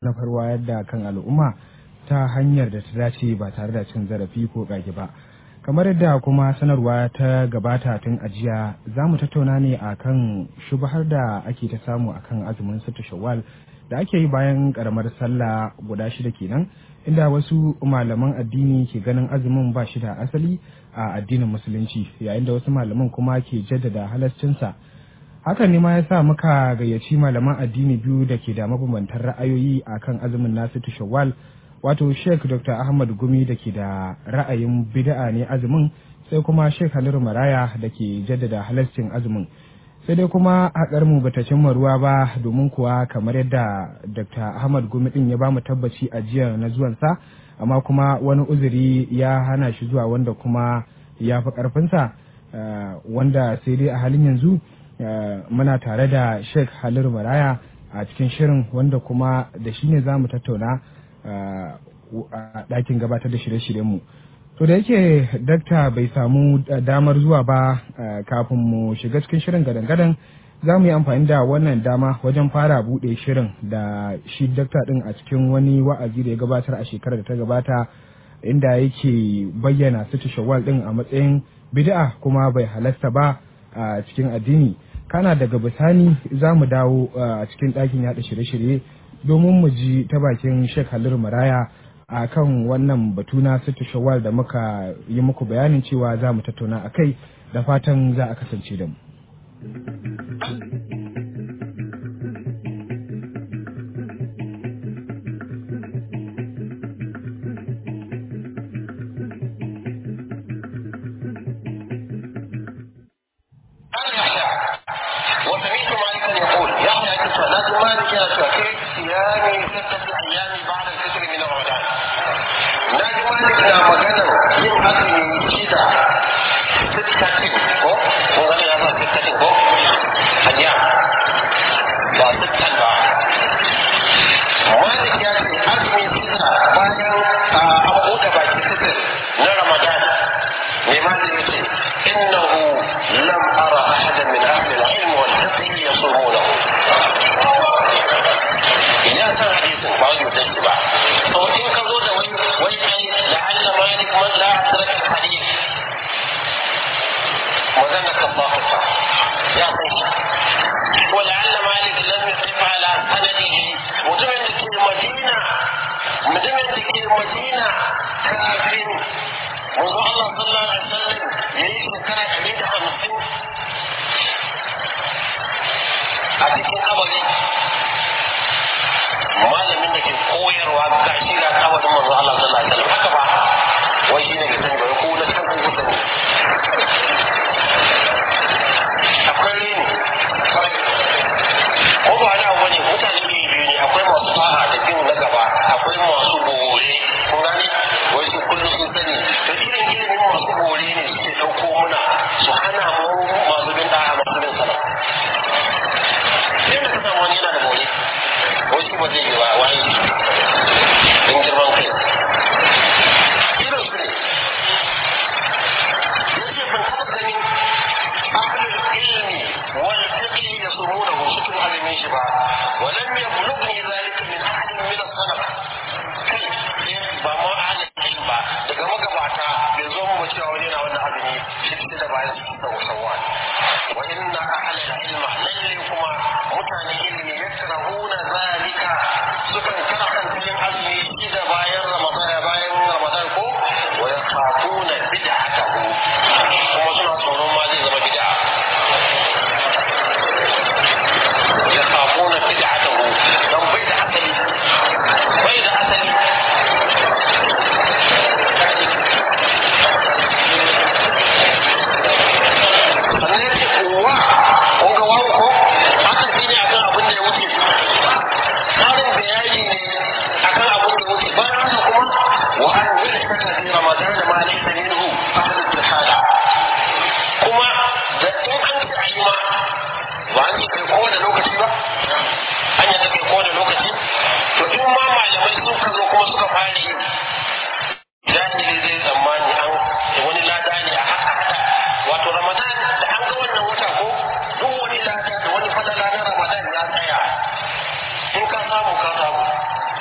na farwa yadda kan al'umma ta hanyar da ta dace ba tare da cin zarafi ko ƙage ba kamar yadda kuma sanarwa ta gabata tun ajiya za mu tattauna ne a kan shubahar da ake ta samu a kan azumin sita shawwal da ake yi bayan karamar sallah guda shida kenan inda wasu malaman addini ke ganin azumin ba shi da asali a addinin musulunci yayin da wasu malaman kuma ke jaddada halascinsa hakan ne ma ya sa muka gayyaci malaman addini biyu da ke da mabambantan ra'ayoyi a kan azumin nasu shawwal wato sheikh dr ahmad gumi da ke da ra'ayin bid'a ne azumin sai kuma sheikh haliru maraya da ke jaddada halascin azumin sai dai kuma haƙar mu bata cimma ruwa ba domin kuwa kamar yadda dr ahmad gumi din ya bamu tabbaci a jiya na zuwansa amma kuma wani uzuri ya hana shi zuwa wanda kuma ya fi ƙarfinsa wanda sai dai a halin yanzu muna tare da sheikh haliru maraya a cikin shirin wanda kuma da shi ne za mu tattauna a ɗakin gabatar da shirye-shiryenmu to da yake dakta bai samu damar zuwa ba kafin mu shiga cikin shirin gadan-gadan za mu yi amfani da wannan dama wajen fara buɗe shirin da shi dakta ɗin a cikin wani wa'azi da ya gabatar a shekarar da ta gabata inda yake bayyana su shawwal ɗin a matsayin bid'a kuma bai halasta ba a cikin addini kana daga bisani za mu dawo a cikin ɗakin yaɗa shirye-shirye domin mu ji ta bakin Sheikh Halil Maraya a kan wannan batu na sita shawwal da muka yi muku bayanin cewa za mu tattauna a kai da fatan za a kasance da mu. in ka samu ka samu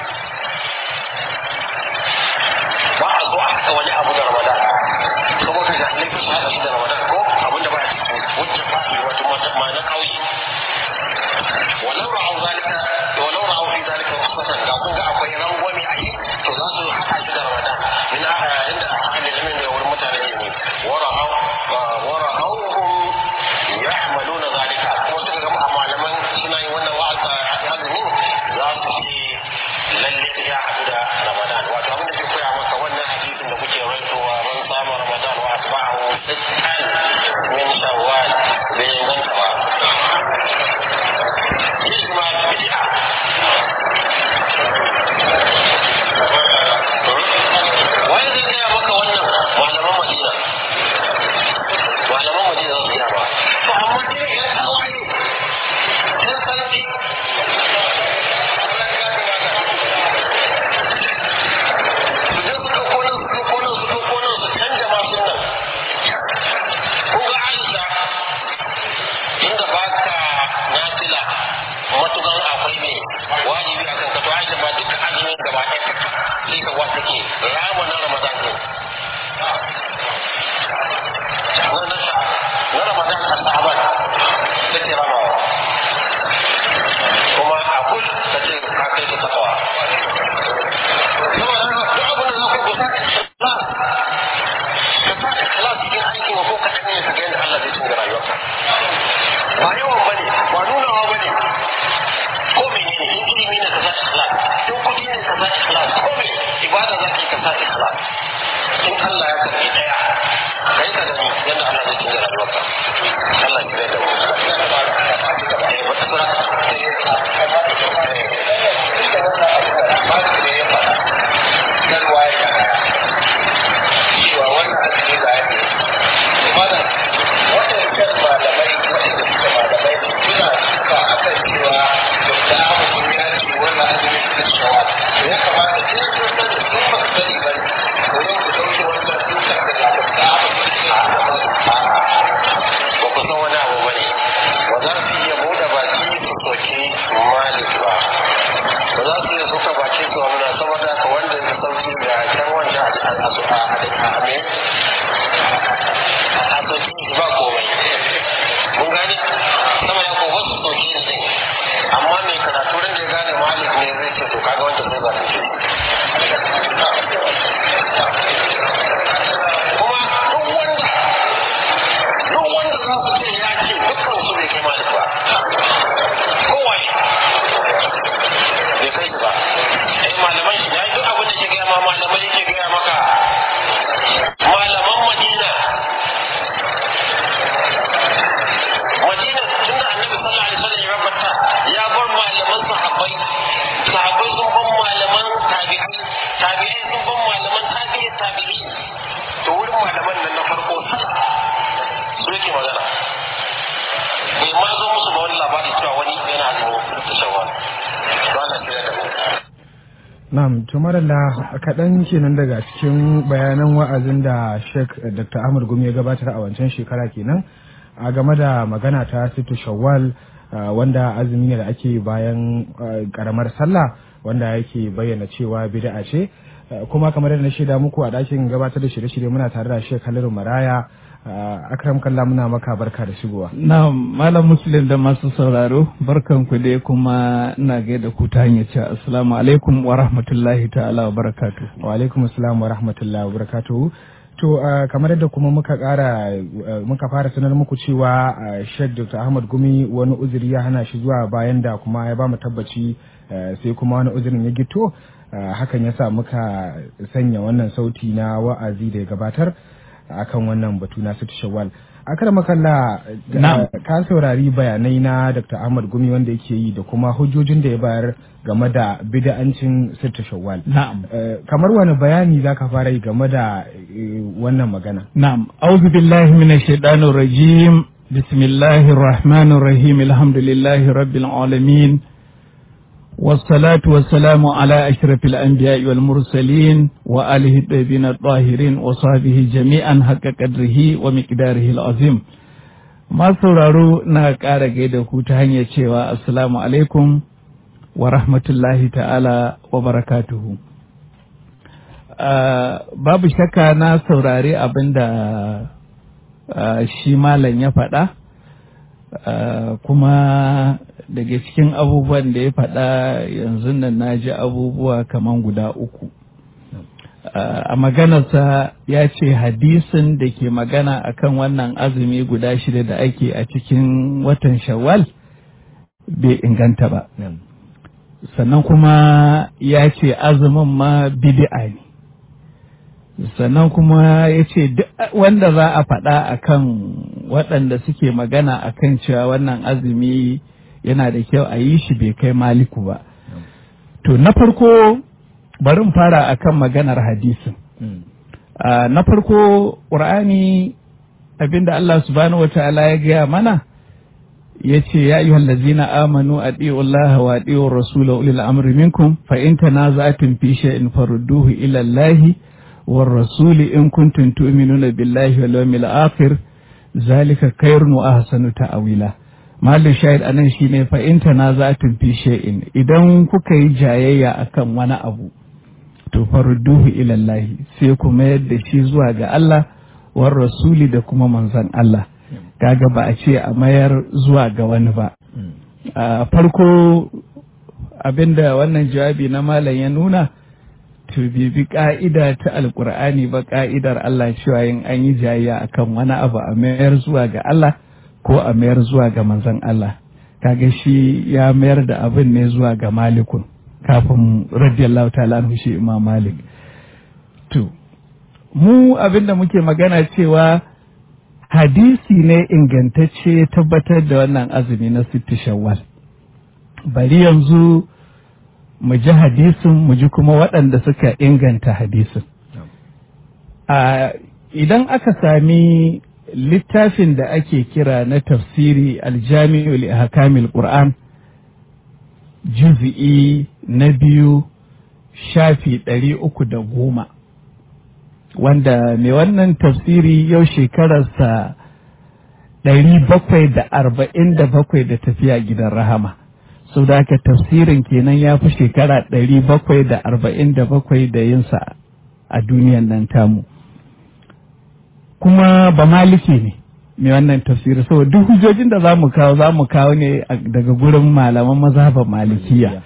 tabi'i sun ban malaman tabi'i tabi'i to wurin malaman nan na farko su yake magana bai ma zo musu ba wani labari cewa wani yana azumin da shawwal to Allah ya da mu Na'am, to maralla kaɗan kenan daga cikin bayanan wa'azin da Sheikh Dr. Ahmad Gumi ya gabatar a wancan shekara kenan a game da magana ta Situ Shawwal uh, wanda azumi ne da ake bayan uh, karamar sallah wanda yake bayyana cewa bid'a ce uh, kuma kamar yadda na shaida muku a ɗakin gabatar da shirye-shirye muna tare da Sheikh Halilu Maraya akram kalla muna maka barka da shigowa. Na malam muslim da masu sauraro barkan ku dai kuma ina gaida ku ta hanyar cewa assalamu alaikum wa rahmatullahi ta'ala wa barakatu. Wa alaikum assalam wa rahmatullahi wa barakatu. To kamar yadda kuma muka kara muka fara sanar muku cewa Sheikh Dr. Ahmad Gumi wani uzuri ya hana shi zuwa bayan da kuma ya ba mu tabbaci sai kuma wani uzurin ya gito hakan yasa muka sanya wannan sauti na wa'azi da ya gabatar. akan wannan batu na situ shawwal akar makalla ka saurari bayanai na dr ahmad gumi wanda yake yi da kuma hujjojin da ya bayar game da bida'ancin situ shawwal na'am kamar wani bayani za ka fara yi game da wannan magana na'am auzu billahi minash shaitanir rajim bismillahir rahmanir rahim alhamdulillahi rabbil alamin والصلاة والسلام على أشرف الأنبياء والمرسلين وآله الطيبين الطاهرين وصحبه جميعا حق قدره ومقداره العظيم ما sauraro na ƙara gaida ku ta hanyar cewa assalamu alaikum wa rahmatullahi ta'ala wa barakatuhu babu shakka na saurari abin da shi malam ya faɗa kuma daga cikin abubuwan da ya faɗa yanzu nan na ji abubuwa kaman guda uku a maganarsa ya ce hadisin da ke magana akan wannan azumi guda shida da ake a cikin watan shawwal bai inganta ba sannan kuma ya ce azumin ma bid'a ne sannan kuma ya ce wanda za a faɗa akan waɗanda suke magana akan cewa wannan azumi yana da kyau a yi shi bai kai maliku ba. To na farko bari in fara akan maganar hadisin. Na farko ƙur'ani abinda Allah subhanahu wata'ala ya gaya mana ya ce ya yi hallazina amanu a Allah wa ɗiyo rasula ulil amri minkum fa in tanaza'tum fi shay'in farudduhu ila Allah war rasuli in kuntum tu'minuna billahi wal yawmil akhir zalika khairun wa ahsanu ta'wila Malin shahid anan shi ne fa'inta na za fi shay'in idan kuka yi jayayya akan wani abu, to farudduhu ilallahi sai ku mayar da shi zuwa ga Allah, war rasuli da kuma manzan Allah, kaga ba a ce a mayar zuwa ga wani ba. A farko abinda wannan jawabi na malam ya nuna, to bibi ka'ida ta alkur'ani ba ka'idar Allah cewa yin an yi jayayya akan wani abu a mayar zuwa ga Allah. ko a mayar zuwa ga manzon Allah kaga shi ya mayar da abin ne zuwa ga malikun kafin radiyallahu ta'ala anhu shi imam malik to mu abin da muke magana cewa hadisi ne ingantacce tabbatar da wannan azumi na sitti shawwal bari yanzu mu ji hadisin mu ji kuma waɗanda suka inganta hadisin idan aka sami littafin da ake kira na tafsiri aljami'u li ahkamil qur'an juz'i na biyu shafi ɗari uku da goma wanda mai wannan tafsiri yau shekararsa ɗari bakwai da arba'in da bakwai da tafiya gidan rahama sau da aka tafsirin kenan ya fi shekara ɗari bakwai da arba'in da bakwai da yinsa a duniyan nan tamu kuma ba maliki ne mai wannan tafsiri saboda duk hujjojin da za mu kawo za mu kawo ne daga gurin malaman mazhaban malikiya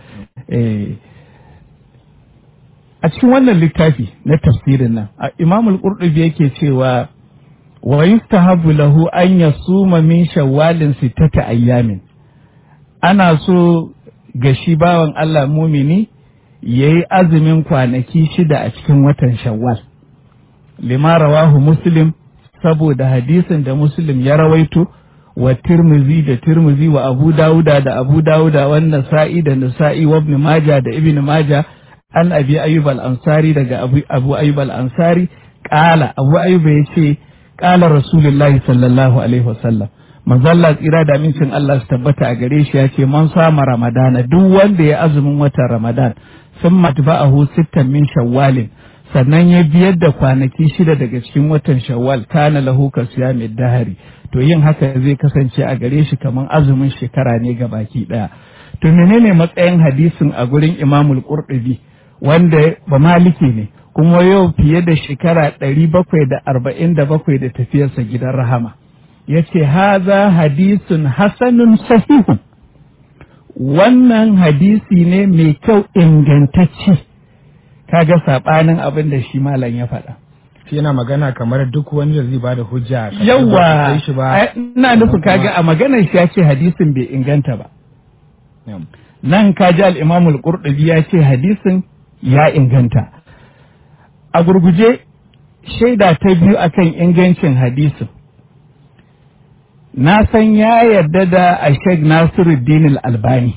a cikin wannan littafi na tafsirin nan imam al-qurtubi yake cewa wa yustahabu lahu an yasuma min shawwalin sittata ayyamin ana so ga shi bawan Allah mumini yayi azumin kwanaki shida a cikin watan shawwal lima rawahu muslim saboda hadisin da muslim ya rawaito wa tirmizi da tirmizi wa abu dawuda da abu dawuda wa nasa'i da nasa'i wa ibn maja da ibn maja an abi ayyub al-ansari daga abu, abu ayyub al-ansari kala abu ayyub ya ce kala rasulullahi sallallahu alaihi wasallam manzo Allah tsira da amincin Allah su tabbata a gare shi ya ce man sama ramadana duk wanda ya azumin watan ramadan sun matba'ahu sittan min shawwalin sannan ya biyar da kwanaki shida daga cikin watan shawwal kana lahu ka siyami dahari to yin haka zai kasance a gare shi kamar azumin shekara ne ga baki daya to menene matsayin hadisin a gurin imamul qurtubi wanda ba maliki ne kuma yau fiye da shekara ɗari bakwai da arba'in da bakwai da tafiyarsa gidan rahama ya ce haza hadisun hasanun sahihun wannan hadisi ne mai kyau ingantacce kaga saɓanin abin da shi malam ya faɗa shi yana magana kamar duk wani da zai bada hujja kamar ba yawa a kai shi ba ai, ina nufin kaga a maganar shi ya ce hadisin bai inganta ba Na'am. nan kaji al-imam al-qurtubi ya ce hadisin ya inganta a gurguje shaida ta biyu akan ingancin hadisin na san ya yarda da a Sheikh Nasiruddin al-Albani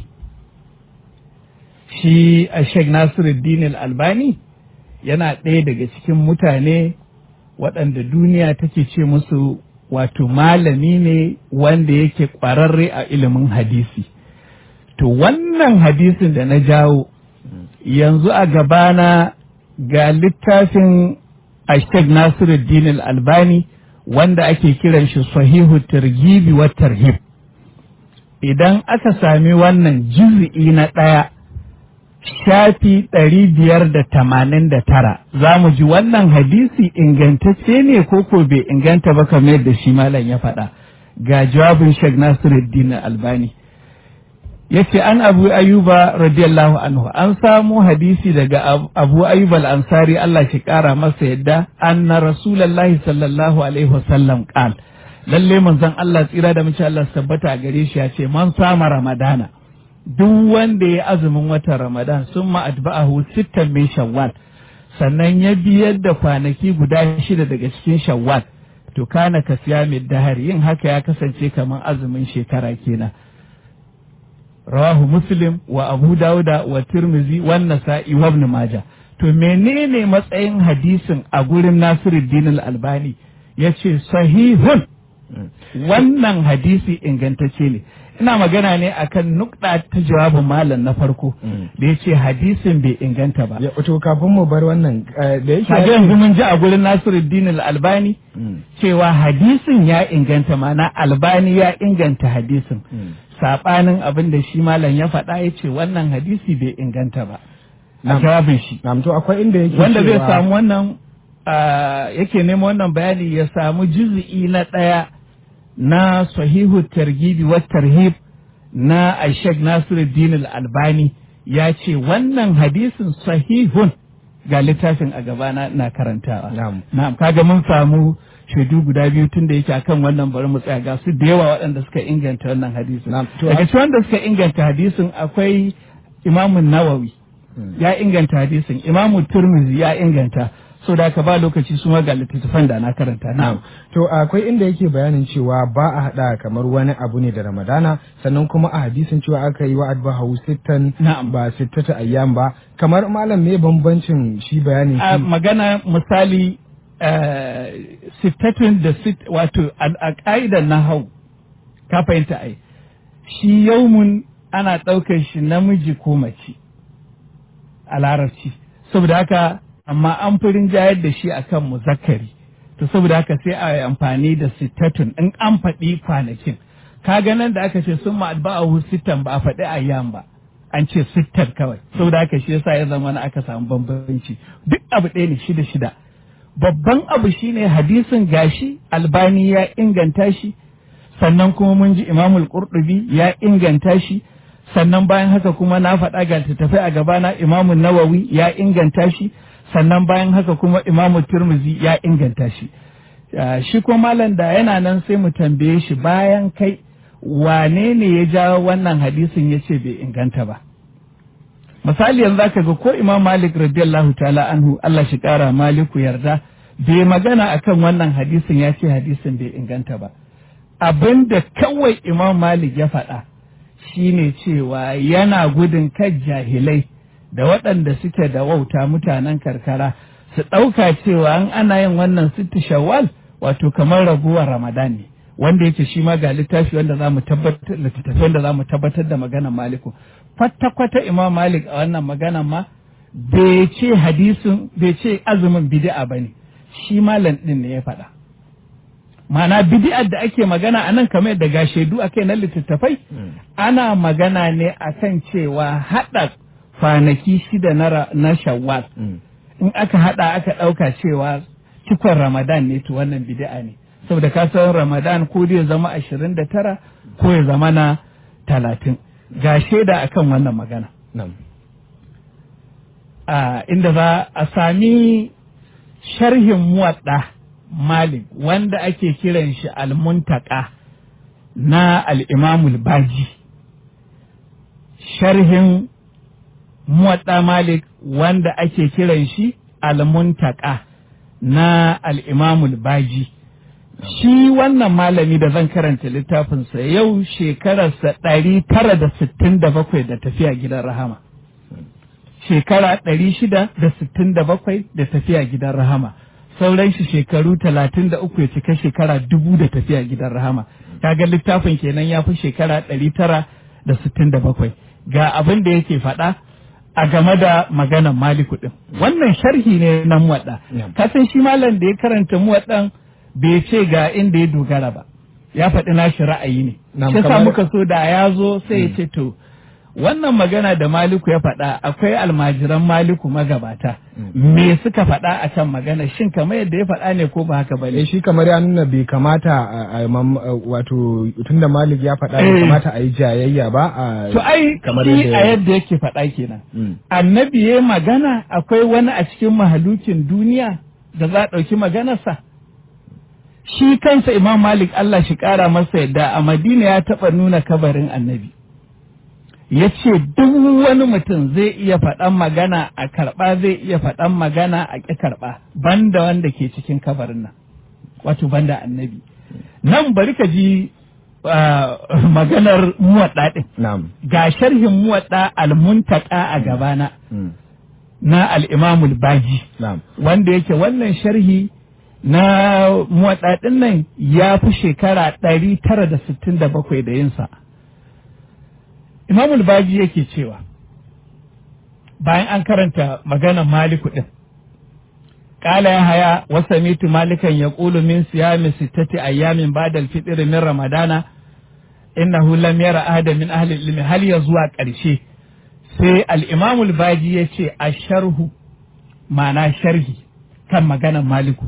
shi a Sheikh Nasiruddin al-Albani yana ɗaya daga cikin mutane waɗanda duniya take ce musu wato malami ne wanda yake ƙwararre a ilimin hadisi to wannan hadisin da na jawo yanzu a gabana ga littafin Sheikh Nasiruddin al-Albani wanda ake kiran shi sahihu targibi wa tarhib idan aka sami wannan juz'i na ɗaya shafi ɗari biyar da tamanin da tara za mu ji wannan hadisi ingantacce ne ko ko bai inganta ba kamar yadda shi malam ya faɗa ga jawabin Sheikh Nasiruddin Albani yace an Abu Ayyuba radiyallahu anhu an samu hadisi daga Ab- Abu Ayyub al-Ansari Allah shi kara masa yadda anna Rasulullahi sallallahu alaihi wasallam qal lalle manzon Allah tsira da mace Allah su tabbata a gare shi ya ce man sama Ramadana duk wanda ya azumin watan Ramadan sun atba'ahu sittan min Shawwal sannan ya biyar da kwanaki guda shida daga cikin Shawwal to kana ka siya mai dahari yin haka ya kasance kamar azumin shekara kenan rawahu muslim wa abu dauda wa tirmizi wa nasa'i wa ibn majah to menene matsayin hadisin a gurin nasiruddin al-albani yace sahihun wannan hadisi ingantacce ne ina magana ne akan nukɗa ta jawabin malam na farko Mm. da yace hadisin bai inganta ba Ya, to kafin mu bar wannan eh, da yake kaga yanzu mun ji a gurin nasiruddin al-albani Mm, cewa hadisin ya inganta mana albani ya inganta hadisin mm. saɓanin abin da shi malam ya faɗa ya ce wannan hadisi bai inganta ba a Na'am. jawabin shi Na'am, to akwai inda yake wanda zai cewa- samu wannan ah, yake neman wannan bayani ya samu juz'i na ɗaya na sahihu targibi wa tarhib na Aishak Nasiruddin al-Albani ya ce wannan hadisin sahihun ga littafin a gabana na karantawa Na'am. na'am kaga mun samu shaidu guda biyu tun da yake akan wannan bari mu tsaya ga su da yawa waɗanda suka inganta wannan hadisin Na'am, to daga a- cikin wanda suka inganta hadisin akwai imamun nawawi Mm. ya inganta hadisin imamu turmizi ya inganta so da ka ba lokaci su ma ga littattafan da na karanta Na'am. na'am To akwai inda yake bayanin cewa ba a haɗa kamar wani abu ne da Ramadana sannan kuma a hadisin cewa aka yi wa'ad ba hau sittan Na'am. ba sittata ayyam ba kamar malam me bambancin shi bayanin a shi magana misali eh, sittatun da sit wato a- a ƙa'idar na hau ka fahimta ai shi yaumun ana ɗaukar shi namiji ko mace a larabci saboda haka amma an fi rinjayar da shi akan muzakkari to saboda haka sai a yi amfani da sittatun in an faɗi kwanakin ka nan da aka ce sun ma'adba'ahu sittan ba a faɗi ayyam ba an ce sittan kawai saboda haka shi yasa ya zama na aka samu bambanci duk abu ɗaya ne shida shida babban abu shine hadisin gashi albani ya inganta shi sannan kuma mun ji imamul qurtubi ya inganta shi sannan bayan haka kuma na faɗa ga tafi a gabana imamun nawawi ya inganta shi sannan bayan haka kuma imamu turmuzi ya inganta shi Ah, shi ko malam da yana nan sai mu tambaye shi bayan kai wane ne ya jawo wannan hadisin ya ce bai inganta ba misali yanzu zaka ga ko imam malik radiyallahu ta'ala anhu Allah shi kara maliku yarda bai magana akan wannan hadisin ya ce hadisin bai inganta ba abin da kawai imam malik ya faɗa shine cewa yana gudun kan jahilai da waɗanda suke da wauta mutanen karkara su ɗauka cewa an ana yin wannan sitti shawwal wato kamar raguwar ramadan ne wanda yake shi ma ga littafi wanda za mu tabbatar littafi wanda za mu tabbatar da maganar maliku kwata kwata imam malik a wannan maganar ma bai ce hadisin bai ce azumin bid'a bane shi malam din ne ya faɗa ma'ana bid'ar da ake magana a nan kamar da ga shaidu akai na littattafai ana magana ne akan cewa haɗa kwanaki shida na, na shawwal in aka haɗa aka ɗauka cewa cikon ramadan ne to wannan bid'a ne saboda ka san ramadan ko dai ya zama ashirin da tara ko ya zama na talatin ga shaida akan wannan magana a inda za a sami sharhin muwadda malik wanda ake kiran shi almuntaka na al'imamul baji sharhin muwadda malik wanda ake kiran shi almuntaka na al'imamul baji shi wannan malami da zan karanta littafinsa yau shekararsa ɗari tara da sittin da bakwai da tafiya gidan rahama shekara ɗari shida da sittin da bakwai da tafiya gidan rahama sauran shi shekaru talatin da uku ya cika shekara dubu da tafiya gidan rahama kaga littafin kenan ya fi shekara ɗari tara da sittin da bakwai ga abin da yake faɗa a game da maganan maliku ɗin wannan sharhi ne na muwaɗa kasan shi malam da ya karanta muwaɗan bai ce ga inda ya dogara ba ya faɗi nashi ra'ayi ne shi sa muka so da ya zo sai ya ce to wannan magana da maliku ya faɗa akwai almajiran maliku magabata me suka faɗa a kan magana shin kamar yadda ya faɗa ne ko ba haka ba ne shi kamar ya nuna bai kamata a wato tunda malik ya faɗa bai kamata a yi jayayya ba a to ai shi a yadda yake faɗa kenan annabi ya magana akwai wani a cikin mahalukin duniya da za a ɗauki maganarsa shi kansa imam malik Allah shi ƙara masa yadda a madina ya taɓa nuna kabarin annabi ya ce duk wani mutum zai iya faɗan magana a karɓa zai iya faɗan magana a ƙi karɓa banda wanda ke cikin kabarin nan wato banda annabi nan bari ka ji maganar muwaɗa ɗin ga sharhin muwaɗa almuntaka a gabana na al'imamul baji wanda yake wannan sharhi na muwaɗa ɗin nan ya fi shekara ɗari tara da sittin da bakwai da yinsa Imamul Baji yake cewa bayan an karanta maganar Maliku ɗin, ƙala ya haya wasa mitu malikan ya ƙulu min siyami sittati ayyamin badal fitiri min Ramadana innahu lam yara ahada min ahli ilmi hal ya zuwa ƙarshe sai al-Imamul Baji ya ce a sharhu ma'ana sharhi kan maganar Maliku.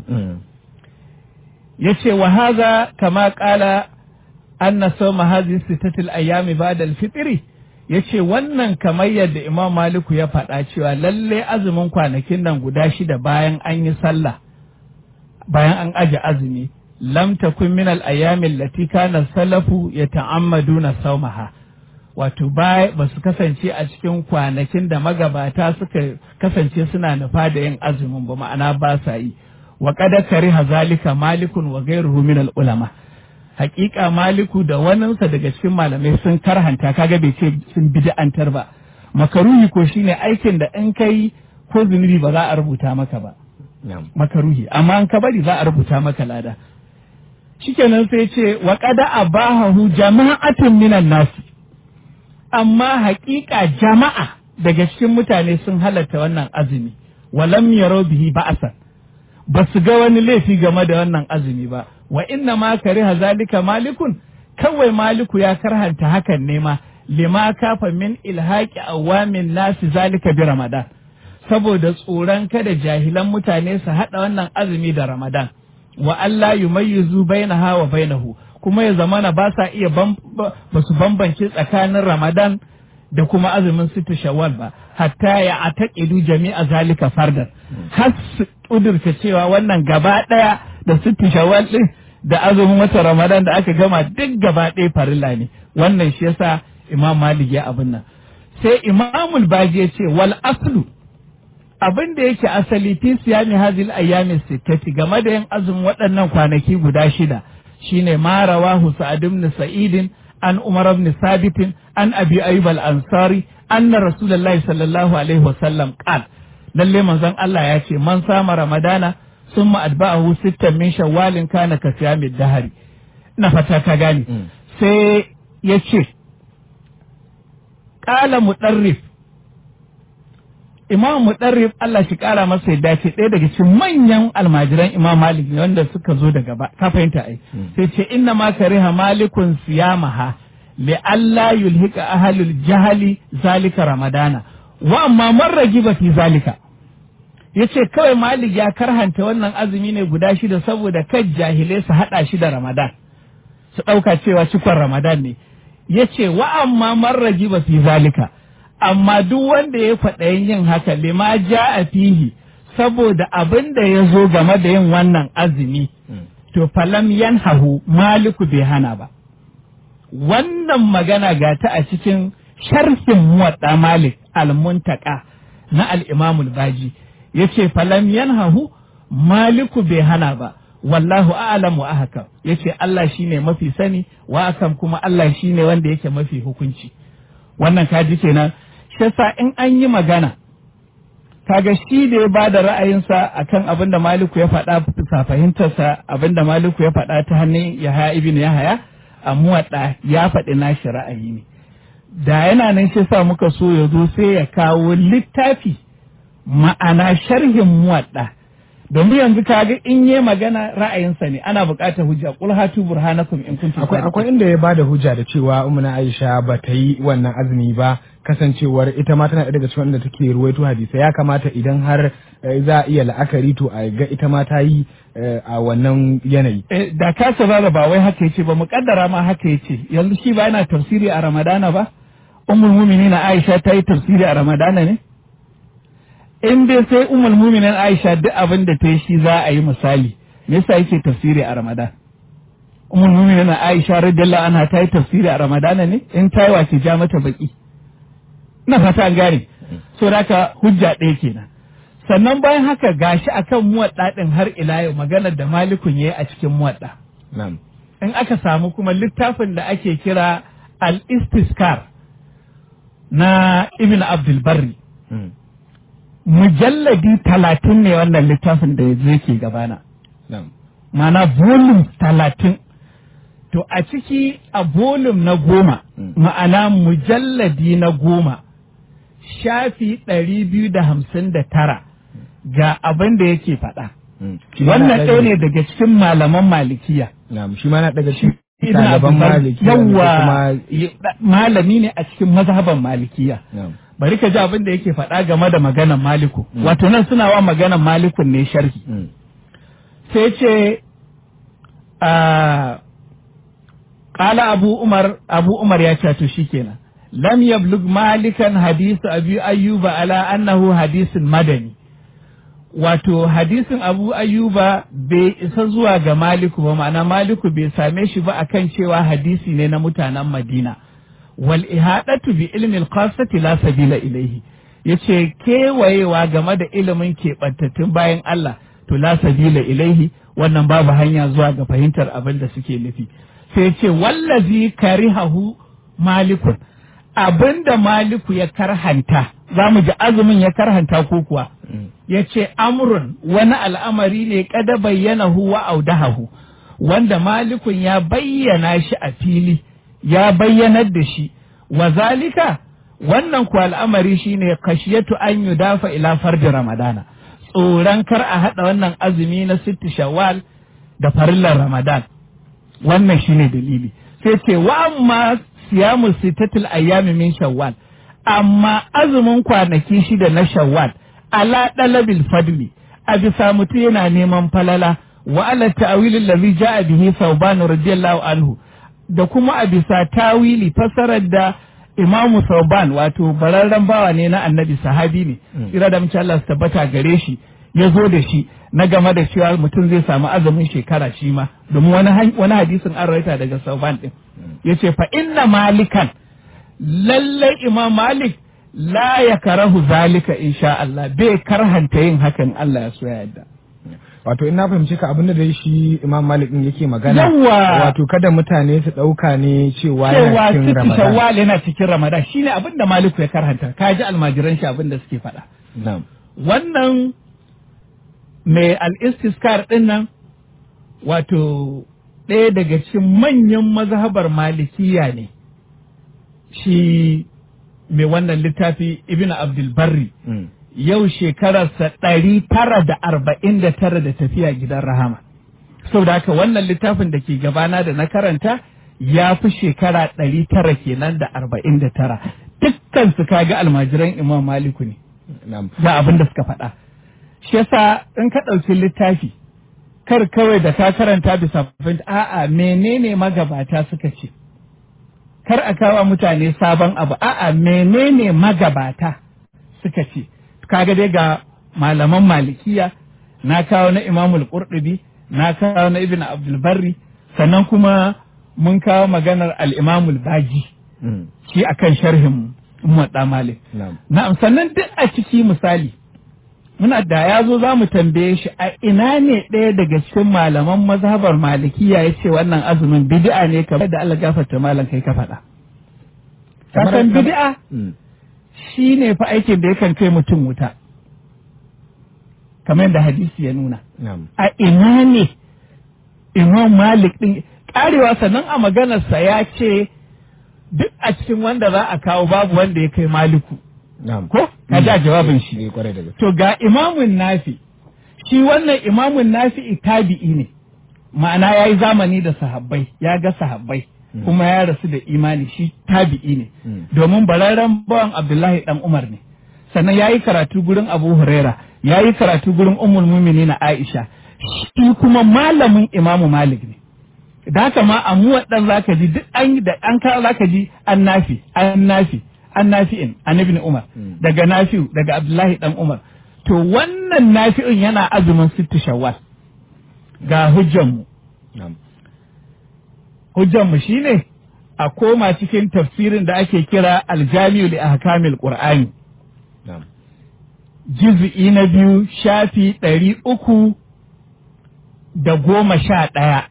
Ya ce wa haza kama ƙala anna sawma hadhihi sittatil ayami ba'da al-fitri yace wannan kamar yadda Imam Maliku ya faɗa cewa lalle azumin kwanakin nan guda shida bayan an yi sallah bayan an aje azumi lam takun min al-ayami allati kana salafu yata'ammaduna sawmaha wato ba su kasance a cikin kwanakin da magabata suka kasance suna nufa da yin azumin ba ma'ana ba sa yi wa qad kariha zalika malikun wa ghayruhu min al-ulama hakika maliku da waninsa daga cikin malamai sun karhanta kaga bai ce sun bid'antar ba makaruhi ko shine aikin da in kai ko zunubi ba za a rubuta maka ba makaruhi amma an ka bari za a rubuta maka lada shikenan sai ce wa qada abahu jama'atun minan nasi amma hakika jama'a daga cikin mutane sun halatta wannan azumi walam yaro bihi ba'asan ba su ga wani laifi game da wannan azumi ba wa inna ma kariha zalika malikun kawai maliku ya karhanta hakan ne ma lima kafa min ilhaqi awamin nasi zalika bi ramadan saboda tsoron kada jahilan mutane su hada wannan azumi da ramadan wa Allah yumayyizu bainaha wa bainahu kuma ya zamana ba sa iya ba su bambance tsakanin ramadan da kuma azumin sita shawwal ba hatta ya ataqidu jami'a zalika fardan har su kudurta cewa wannan gaba daya da sita shawwal din da azumin wata ramadan da aka gama duk gaba ɗaya farilla ne wannan shi yasa imam malik ya abin nan sai imamul baji ya ce wal aslu abin da yake asali fi siyami hazil ayyami sittati game da yin azumin waɗannan kwanaki guda shida shine ma rawahu sa'ad ibn sa'id an umar ibn sabit an abi ayyub al-ansari anna rasulullahi sallallahu alaihi wasallam qala lalle manzon Allah ya ce man sama ramadana summa atba'ahu sittan min shawwalin kana ka siyamid dahari ina fata ka gane sai ya ce qala mudarrif imam mudarrif Allah shi kara masa yadda ce ɗaya daga cikin manyan almajiran imam malik ne wanda suka zo daga ba ka fahimta ai sai ce inna ma kariha malikun siyamaha li alla yulhika ahlul jahali zalika ramadana wa amma man ragiba fi zalika yace kawai malik ya karhanta wannan azumi ne guda shida saboda kan jahilai su hada shi da ramadan su dauka cewa cikon ramadan ne yace wa amma man ragiba fi zalika amma duk wanda ya faɗa yin haka lima ja a fihi saboda abin da ya zo game da yin wannan azumi to falam yanhahu maliku bai hana ba wannan magana ga ta a cikin sharhin muwadda malik almuntaka na al'imamul baji ya ce falam yanhahu maliku bai hana ba wallahu a'lam wa ahkam yace Allah shine mafi sani wa akam kuma Allah shine wanda yake mafi hukunci wannan kaji kenan shi yasa in an yi magana kaga shi da ya ba da ra'ayinsa akan abin da Maliku ya faɗa bisa fahimtarsa abin da Maliku ya faɗa ta hannun Yahaya ibn Yahaya a muwaɗa ya faɗi nashi ra'ayi ne da yana nan shi sa muka so ya zo sai ya kawo littafi ma'ana sharhin muwaɗa domin yanzu kaga in yi magana ra'ayinsa ne ana buƙatar hujja qul hatu burhanakum in kuntum akwai akwai inda ya bada hujja da cewa umma Aisha ba ta yi wannan azumi ba kasancewar ita ma tana daga cikin wanda take ruwaito hadisi ya kamata idan har za a iya la'akari to a ga ita ma ta yi a wannan yanayi da ka sabara ba wai haka yace ba muƙaddara ma haka yace yanzu shi ba yana tafsiri a Ramadana ba ummul mu'minin Aisha ta yi tafsiri a Ramadana ne in dai sai ummul mu'minin Aisha duk abin da ta yi shi za a yi misali me yasa yake tafsiri a Ramadan ummul mu'minin Aisha radiyallahu anha ta yi tafsiri a Ramadana ne in ta yi wace ja mata baki ina fata an gane so haka hujja ɗaya kenan sannan bayan haka gashi akan muwadda din har ila yau maganar da malikun yayi a cikin muwadda na'am in aka samu kuma littafin da ake kira al-istiskar na ibn abdul barri mujalladi talatin ne wannan littafin da yanzu yake gabana na'am mana volume talatin to a ciki a volume na goma ma'ana mujalladi na goma shafi ɗari biyu da hamsin da tara ga abin da yake faɗa wannan ɗaya ne daga cikin malaman malikiya na'am shi ma na daga cikin Ibn ɗaliban Abdul Bar- maliki yawwa malami ne a cikin mazhaban malikiya na'am bari ka ji abin da yake faɗa game da maganan maliku wato nan suna wa maganan malikun ne sharhi Mm. sai ce a ƙala abu umar abu umar ya ce to shikenan lam yablug malikan hadisu abi ayyuba ala annahu hadisin madani wato hadisin abu ayyuba bai isa zuwa ga maliku ba ma'ana maliku bai same shi ba akan cewa hadisi ne na mutanen madina wal ihadatu bi ilmi al la sabila ilaihi yace kewayewa game da ilimin keɓantattun bayan Allah to la sabila ilaihi wannan babu hanya zuwa ga fahimtar abin da suke nufi sai ce wallazi karihahu malikun abinda maliku ya karhanta za mu ji azumin ya karhanta ko kuwa ya ce amrun wani al'amari ne kada bayyana wa audahahu wanda malikun ya bayyana shi a fili ya bayyanar da shi wa zalika wannan ku al'amari shine kashiyatu an yudafa ila farji ramadana tsoron kar a haɗa wannan azumi na sitti shawwal da farillar ramadan wannan shine dalili sai ce wa amma siyamu sittatul ayyami min shawwal amma azumin kwanaki shida na shawwal ala dalabil fadli a bisa mutum yana neman falala wa ala ta'wilil ladhi ja'a bihi thawban radiyallahu anhu da kuma a bisa tawili fasarar da imamu thawban wato bararren bawa ne na annabi sahabi ne tsira da mace Allah su tabbata gare shi ya zo da shi na game da cewa mutum zai samu azumin shekara shi ma domin wani han- wani hadisin an rawaita daga thawban din yace fa inna malikan lallai imam malik la ya karahu zalika insha Allah bai karhanta yin hakan Allah ya so ya yarda wato in na fahimci ka abin da dai shi imam malik din yake magana Yawwa! wato kada mutane su ɗauka ne cewa cewa yana cikin sitti ramadan shawwal yana cikin ramadan shine abin da maliku ya karhanta ka ji almajiran shi abin da suke faɗa na'am wannan mai al'istiskar ɗin nan wato ɗaya daga cikin manyan mazhabar malikiya ne shi mai wannan littafi ibn abdulbarri Mm. yau shekararsa ɗari tara da arba'in da tara da tafiya gidan rahama saboda haka wannan littafin da ke gabana da na karanta ya fi shekara ɗari tara kenan da arba'in da tara dukkan su kaga almajiran imam maliku ne na'am ga abin da suka faɗa shi yasa in ka ɗauki littafi kar kawai da ka karanta bisa fahimta a'a menene magabata suka ce kar a kawo mutane sabon abu a'a menene magabata suka ce kaga dai ga malaman malikiya na kawo na imamul qurtubi na kawo na ibn abdul barri sannan kuma mun kawo maganar al-imamul baji Mm. shi akan sharhin muwadda malik na'am Na'am, sannan duk a ciki misali, muna da ya zo za mu tambaye shi a ina ne ɗaya daga cikin malaman mazhabar malikiya ya ce wannan azumin bid'a ne kamar da Allah gafarta malam kai ka faɗa. Ka Kamar- san kamar- bid'a Mm. shi ne fa aikin da yakan kai mutum wuta. Kamar yadda hadisi ya nuna. na'am A ina ne Imam Malik ɗin ƙarewa sannan a maganarsa ya ce duk a cikin wanda za a kawo babu wanda ya kai Maliku. na'am Ko? Ka ji a jawabin shi. Eh, kwarai da gaske To ga imamun nafi, shi wannan imamun nafi tabi'i ne, ma'ana ya yi zamani da sahabbai, ya ga sahabbai, kuma ya rasu da imani shi tabi'i ne, Mm. domin bararren bawan Abdullahi ɗan Umar ne. Sannan ya yi karatu gurin Abu Huraira, ya yi karatu gurin Ummul na Aisha, shi kuma malamin imamu Malik ne. da haka ma a mu waɗan zaka ji duk an da an kawo zaka ji an nafi an nafi an nafi'in an ibn Umar Mm. daga nafi'u daga Abdullahi dan Umar to wannan nafi'in yana azumin sittu shawwal ga hujjanmu na'am hujjanmu shine a koma cikin tafsirin da ake kira aljami'u li ahkamil qur'ani na'am juz'i na biyu shafi ɗari uku da goma sha ɗaya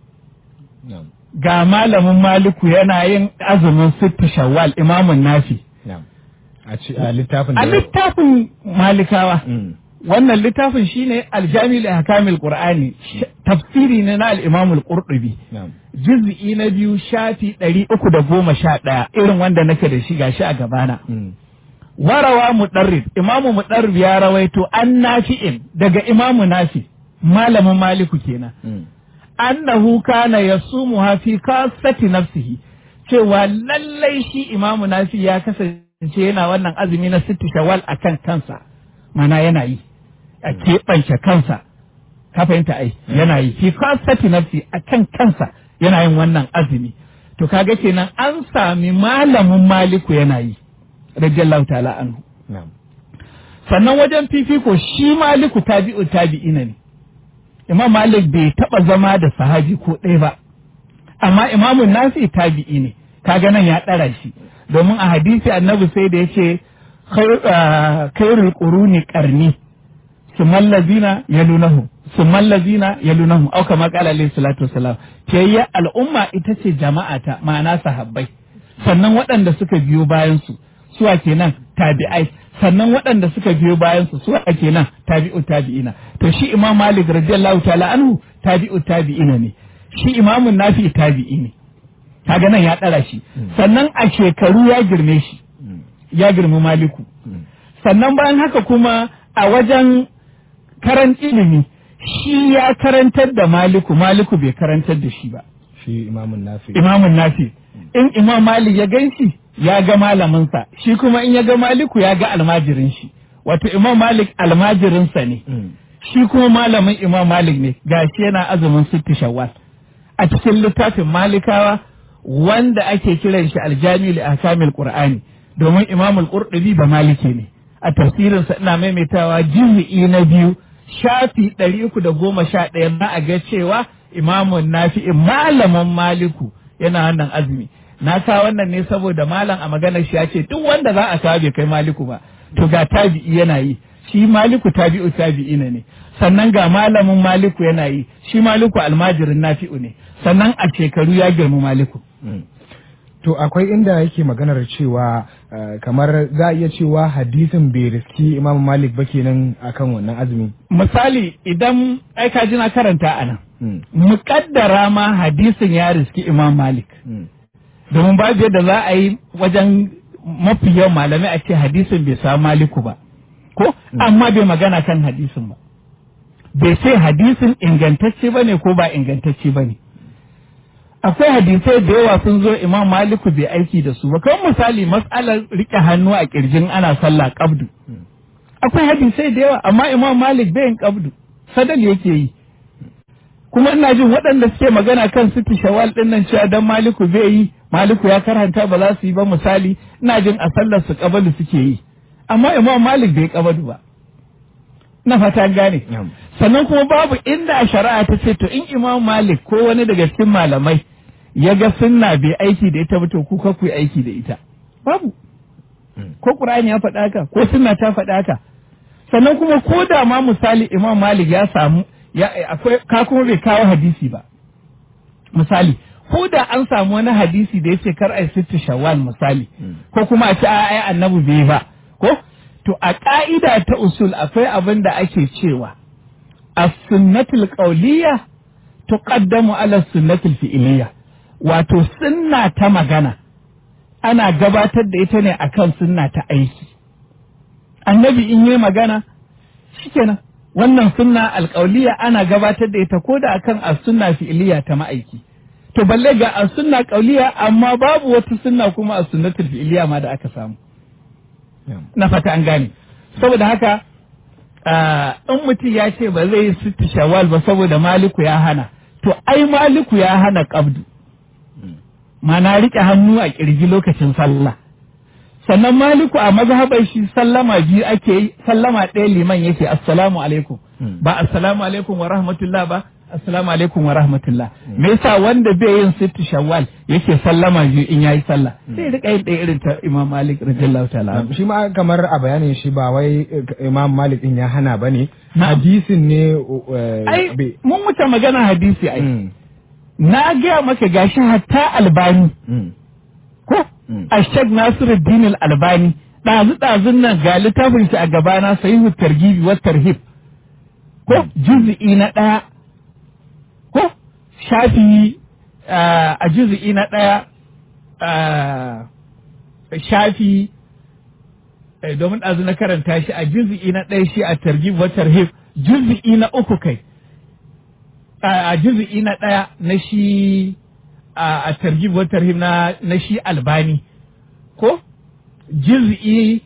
na'am ga malamin maliku yana yin azumin sittu shawwal imamun nafi na'am a ci a littafin a da littafin malikawa Mm. wannan littafin shine aljami li ahkamil qur'ani sh- tafsiri ne na al-imam al-qurtubi na'am juz'i na biyu shafi ɗari uku da goma sha ɗaya irin wanda nake da shi gashi a gabana Mm. warawa mudarrib imamu mudarrib ya rawaito an nafi'in daga imamu nafi malamin maliku kenan Mm. annahu kana yasumuha fi kasati nafsihi cewa lallai shi imamu nafi ya kasance yana wannan azumi na sittu shawwal akan kansa mana yana yi a keɓance kansa ka fahimta ai yana yi fi kasati nafsi akan kansa yana yin wannan azumi to kaga kenan an sami malamin maliku yana yi radiyallahu ta'ala anhu na'am sannan wajen fifiko shi maliku tabi'u tabi'ina ne imam malik bai taba zama da sahabi ko ɗaya ba amma imamun nasi tabi'i ne kaga nan ya ɗara shi domin a hadisi annabi sai da yace "Khair- ah, khairul quruni qarni summal lazina yalunahum summal lazina yalunahum au kama qala alayhi salatu wassalam tayya al'umma ita ce jama'ata ma'ana sahabbai sannan waɗanda suka biyo bayan su suwa kenan tabi'ai sannan waɗanda suka biyo bayan su suwa kenan tabi'u tabi'ina to shi imam malik radiyallahu ta'ala anhu tabi'u tabi'ina ne shi imamun nafi tabi'i ne kaga nan ya ɗara shi sannan a shekaru ya girme shi Mm. ya girmi maliku Mm. sannan bayan haka kuma a wajen karan ilimi shi ya karantar da maliku maliku bai karantar da shi ba shi imamun nafi imamun nafi in imam malik ya gan shi ya ga malaminsa shi kuma in ya ga maliku ya ga almajirin shi wato imam malik almajirinsa ne Mm. shi kuma malamin imam malik ne gashi yana azumin sitti shawwal a cikin littafin malikawa wanda ake kiran shi aljami li ahkamil qur'ani domin imam al-qurtubi ba maliki ne a tafsirin sa ina maimaitawa juz'i na biyu shafi 311 na a ga cewa imamun nafi'i malamin maliku yana wannan azumi na kawo wannan ne saboda malam a maganar shi ya ce duk wanda za a kawo bai kai maliku ba to ga tabi'i yana yi shi maliku tabi'u tabi'ina ne sannan ga malamin maliku yana yi shi maliku almajirin nafi'u ne sannan a shekaru ya girma maliku To akwai inda yake maganar cewa uh, kamar za a iya cewa hadisin bai riski Imam Malik ba kenan akan wannan azumi. misali idan ai ka ji na karanta a nan Mm. muƙaddara ma hadisin ya riski imam malik Mm. domin babu yadda za a yi wajen mafi yawan malamai a ce hadisin bai samu maliku ba ko amma bai magana kan hadisin ba bai ce hadisin ingantacce ba ne ko ba ingantacce ba ne akwai hadisai da yawa sun zo imam maliku bai aiki da su ba kawai misali matsalar rike hannu a kirjin ana sallah kabdu akwai hadisai da yawa amma imam malik bai yin kabdu sadal yake yi kuma ina jin waɗanda suke magana kan siti shawal ɗin nan cewa dan maliku bai yi maliku ya karanta ba za su yi ba misali ina jin a sallar su kabalu suke yi amma imam malik bai kabalu ba na fata an gane Yam. sannan kuma babu inda a shari'a ta ce to in imam malik ko wani daga cikin malamai ya ga sunna bai aiki da ita ba to ku ka ku yi aiki da ita babu ko qur'ani ya faɗa haka ko sunna ta faɗa haka sannan kuma ko da ma misali imam malik ya samu ya akwai ka kuma bai kawo hadisi ba misali ko da an samu wani hadisi da yace kar ai sittu shawwal misali ko kuma a ce a ai annabi bai ba ko to a ka'ida ta usul akwai abin da ake cewa as-sunnatul qawliya tuqaddamu ala sunnatul fi'liya wato sunna ta magana ana gabatar da ita ne akan sunna ta aiki annabi in yi magana shikenan wannan sunna alƙauliya ana gabatar da ita ko da akan as-sunna fi'liya ta ma'aiki to balle ga as-sunna ƙauliya amma babu wata sunna kuma as-sunnatul fi'liya ma da aka samu Yam. na fata an gane saboda haka ah, in mutum ya ce ba zai yi sitti shawwal ba saboda maliku ya hana to ai maliku ya hana qabdu mana rike hannu a kirji lokacin sallah sannan maliku a mazhabar shi sallama biyu ake yi sallama ɗaya liman yake assalamu alaikum Mm. ba assalamu alaikum wa rahmatullah ba assalamu alaikum wa rahmatullah me yasa wanda bai yin sittu shawwal yake sallama biyu in yayi sallah sai ya rika yin ɗaya irin ta imam malik radiyallahu ta'ala anhu. Shi ma kamar a bayanin shi ba wai eh, Imam Malik din ya hana ba ne. Na'am. Hadisin ne uh, ai bai- mun wuce magana hadisi ai Mm. na gaya maka gashi hatta albani Mm. ko Mm. Ashek Nasiruddin Al-Albani ɗazu ɗazun nan ga littafin shi a gabana sahihu targibi wa tarhib ko juz'i na ɗaya ko shafi ah, a juz'i na ɗaya ah, shafi eh, domin ɗazu na karanta shi a juz'i na ɗaya shi a targib wa tarhib juz'i na uku kai a a juz'i na ɗaya na shi a a targib wa tarhib na na shi albani ko juz'i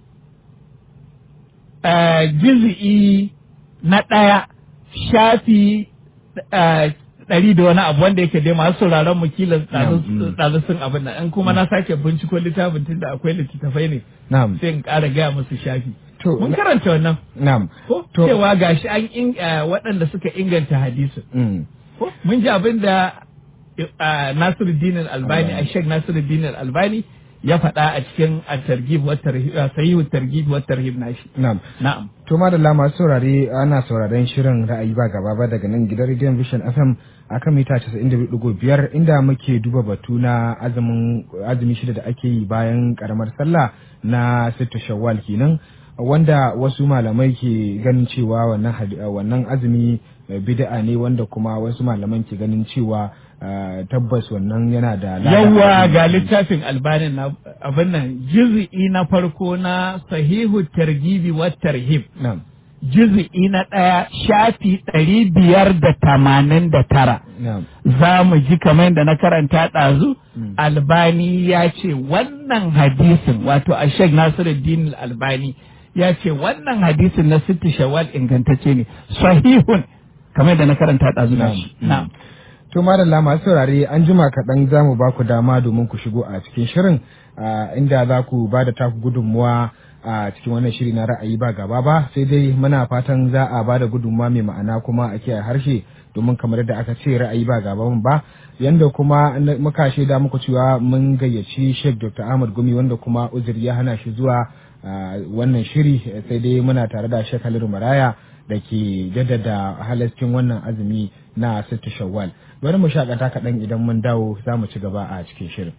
a juz'i na ɗaya shafi a, ɗari da wani abu wanda yake dai masu sauraron mu kila Mm. ɗazu sun abin nan in kuma na sake binciko littafin tun da akwai littattafai ne Na'am. sai in ƙara gaya musu shafi To, mun na- karanta wannan Na'am. ko To- cewa gashi an in ah, waɗanda suka inganta hadisin Mm. ko mun ji abin da ah, Nasiruddin Al-Albani a Sheikh Nasiruddin Al-Albani ya faɗa a cikin at-targhib wa tarhib ah, sahihu targhib wa tarhib nashi Na'am. na'am To madalla masu saurare ana sauraren shirin ra'ayi ba gaba ba daga nan gidan Radio Vision FM akan mita 92.5 inda muke duba batu na azumin azumi shida da ake yi bayan karamar sallah na sittu shawwal kenan wanda wasu malamai ke ganin cewa wannan hadi- wannan azumi eh, bid'a ne wanda kuma wasu malaman ke ganin cewa eh, tabbas wannan yana da lada. yawa ga littafin Albani na abin nan juz'i na farko na sahihu targhibi wa tarhib Na'am. juz'i na ɗaya shafi ɗari biyar da tamanin da tara Na'am. za mu ji kamar da na karanta ɗazu Mm. albani ya ce wannan hadisin wato a shek nasiruddin albani ya ce wannan hadisin na sitti shawal ingantacce ne sahihun kamar da na karanta ɗazu na shi Na'am. na'am To madalla masu saurare an jima kaɗan za mu ba ku dama domin ku shigo a cikin shirin ah, inda za ku ba da taku gudunmuwa a cikin wannan shiri na ra'ayi ba gaba ba sai dai muna fatan za a ba da gudunmuwa mai ma'ana kuma a kiyaye harshe domin kamar yadda aka ce ra'ayi ba gaba ba yanda kuma na- muka shaida muku cewa mun gayyaci Sheikh Dr. Ahmad Gumi wanda kuma uzuri ya hana shi zuwa ah, wannan shiri sai dai muna tare da Sheikh Halilu Maraya da ke jaddada halascin wannan azumi na sittu shawwal bari mu shakata kaɗan idan mun dawo za mu ci gaba a cikin shirin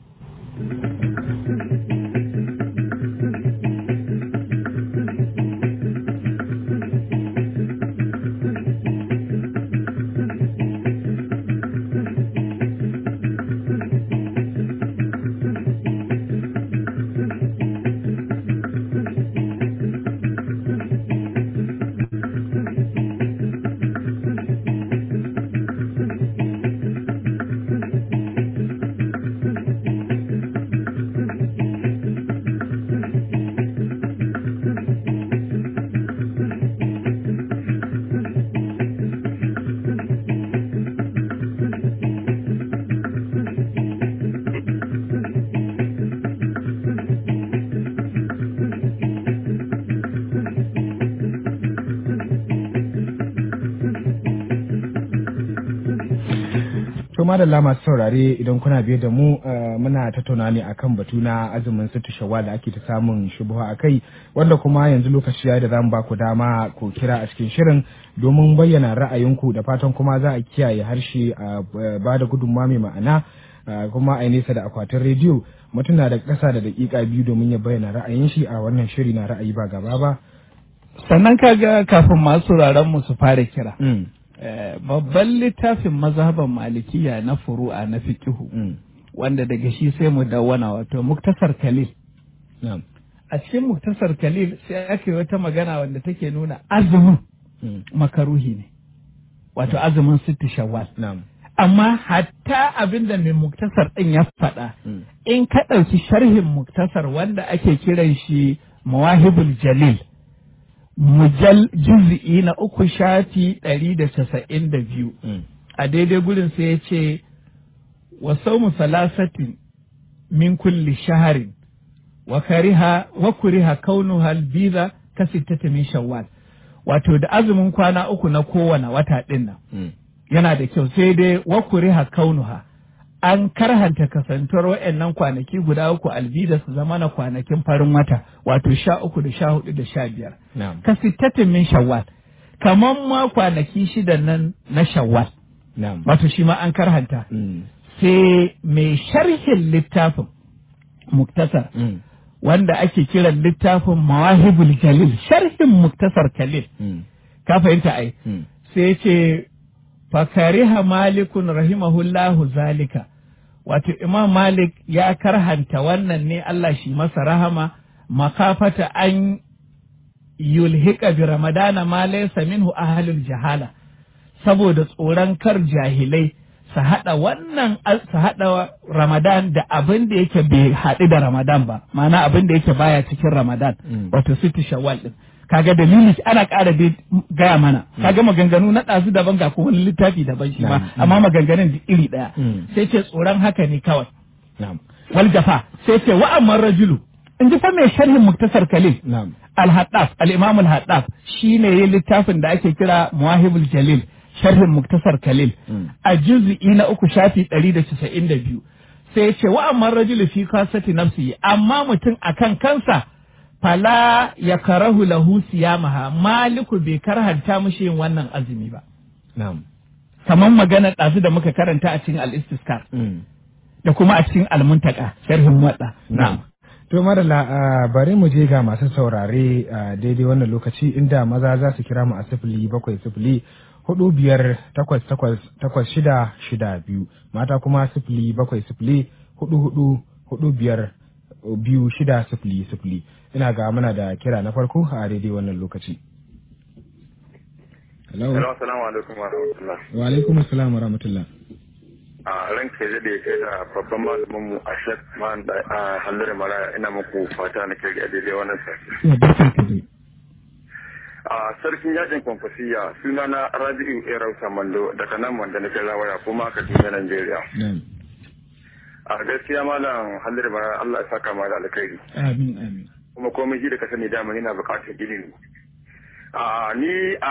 To madalla masu saurare idan kuna biye da mu eh, muna tattauna ne akan batu na azumin sittu shawwal da ake ta samun shubuha a kai wanda kuma yanzu lokaci ya da zamu ba ku dama ku kira a cikin shirin domin bayyana ra'ayinku da fatan kuma za a kiyaye harshe a ba da gudunmawa mai ma'ana eh, kuma a yi nesa da akwatin rediyo mutum na da ƙasa da daƙiƙa biyu domin ya bayyana ra'ayin shi a wannan shiri na ra'ayi ba gaba ba. sannan kaga kafin masu sauraron mu su fara kira Mm, eh, babban littafin mazhaban malikiya na furu'a na fiqihu mm, wanda daga shi sai mu dawwana wato muktasar kalil na'am, a cikin muktasar kalil sai aka yi wata magana wanda take nuna azumin mm, makaruhi ne wato azumin sitti shawwal na'am, amma hatta abin da mai muktasar ɗin ya faɗa mm, in ka ɗauki sharhin muktasar wanda ake kiran shi mawahibul jalil mujal juz'i na uku shafi ɗari da casa'in da biyu mm, a daidai gurin sai ya ce wa saumu salasatin min kulli shaharin wa kariha wa kuriha kaunuha albiza ka sittata min shawwal wato da azumin kwana uku na kowane wata ɗin nan mm, yana da kyau sai dai wa kuriha kaunuha an karhanta kasantuwar waɗannan kwanaki guda uku albida su zama na kwanakin farin wata wato sha uku da sha hudu da sha biyar na'am, ka sittatin min shawwal kamar ma kwanaki shidan nan na shawwal na'am, wato shi ma an karhanta mm, sai mai sharhin littafin muktasar mm, wanda ake kiran littafin mawahibul jalil sharhin muktasar kalil mm, ka fahimta ai mm, sai ce fakariha malikun rahimahullahu zalika wato imam malik ya karhanta wannan ne Allah shi masa rahama makafata an yulhika bi ramadana ma laysa minhu ahlul jahala saboda tsoron kar jahilai su haɗa wannan su haɗa ramadan da abin da yake bai haɗu da ramadan ba ma'ana abin da yake baya cikin ramadan Mm. wato sitti shawwal din kaga dalili ana ƙara dai gaya mana kaga maganganu na ɗazu daban ga kuma wani littafi daban shi ma Mm. amma maganganun duk iri ɗaya Mm. sai ce tsoron haka ne kawai na'am, wal jafa sai ce wa amman rajulu in ji fa mai sharhin muktasar kalil na'am, al-haddaf al-imam al-haddaf shine yayin littafin da ake kira muwahibul jalil sharhin muktasar kalil Mm. a juz'i na uku shafi 192 sai ce wa amman rajulu fi kasati nafsi amma mutum akan kansa fala ya karahu lahu siyamaha maliku bai karhanta mushi yin wannan azumi ba na'am, kamar magana ɗazu da muka karanta a cikin al-istiskar mm, da kuma a cikin al-muntaka sharhin wadda na'am. To madalla ah, bari mu je ga masu saurare a daidai wannan lokaci inda maza za su kira mu a sifili bakwai sifili hudu biyar takwas takwas takwas shida shida biyu mata kuma sifili bakwai sifili hudu hudu hudu biyar biyu shida sifili sifili ina ga muna da kira na farko a daidai wannan lokaci. Hello. Hello, assalamu alaikum wa rahmatullah. Wa alaikum assalam wa rahmatullah. A ran ke da kai da babban malamin mu a shek man da a hallar mara ina muku fata na kai a daidai wannan sashi. Ya barkan ka dai. A sarkin yajin kwankwasiya suna na Rabi'u Erau Samando daga nan wanda na kai waya kuma Kaduna Najeriya. Na'am. A gaskiya malam hallar mara Allah ya saka ma da alkhairi. Amin amin. Kuma komai shi da ka sani dama yana buƙatar ilimi. a ni a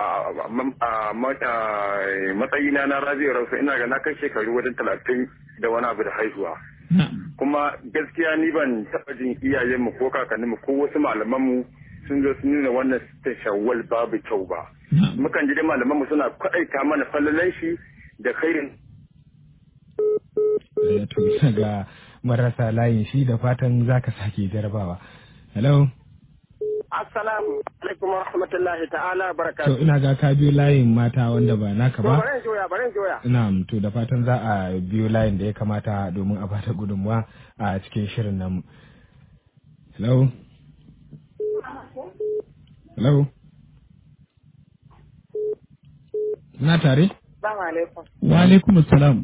matsayina na rabi'u rausa ina ga na kai shekaru wajen talatin da wani abu da haihuwa Na'am. kuma gaskiya ni ban taɓa jin iyayenmu ko kakanninmu ko wasu malamanmu sun zo sun nuna wannan sitin shawwal babu kyau ba mukan ji dai malaman mu suna kwaɗaita mana fallalan shi da khairin Eh, to ga marasa layin shi da fatan zaka sake jarabawa hello Assalamu alaikum wa rahmatullahi ta'ala to barakatuh. ina ga ka biyo layin mata wanda ba naka To ba bari in joya bari in joya. Na'am, to da fatan za a biyo layin da ya kamata domin a bata gudunmuwa a cikin shirin nan. Hello? Hello? Na tare? Assalamu alaikum. Wa alaikum salam.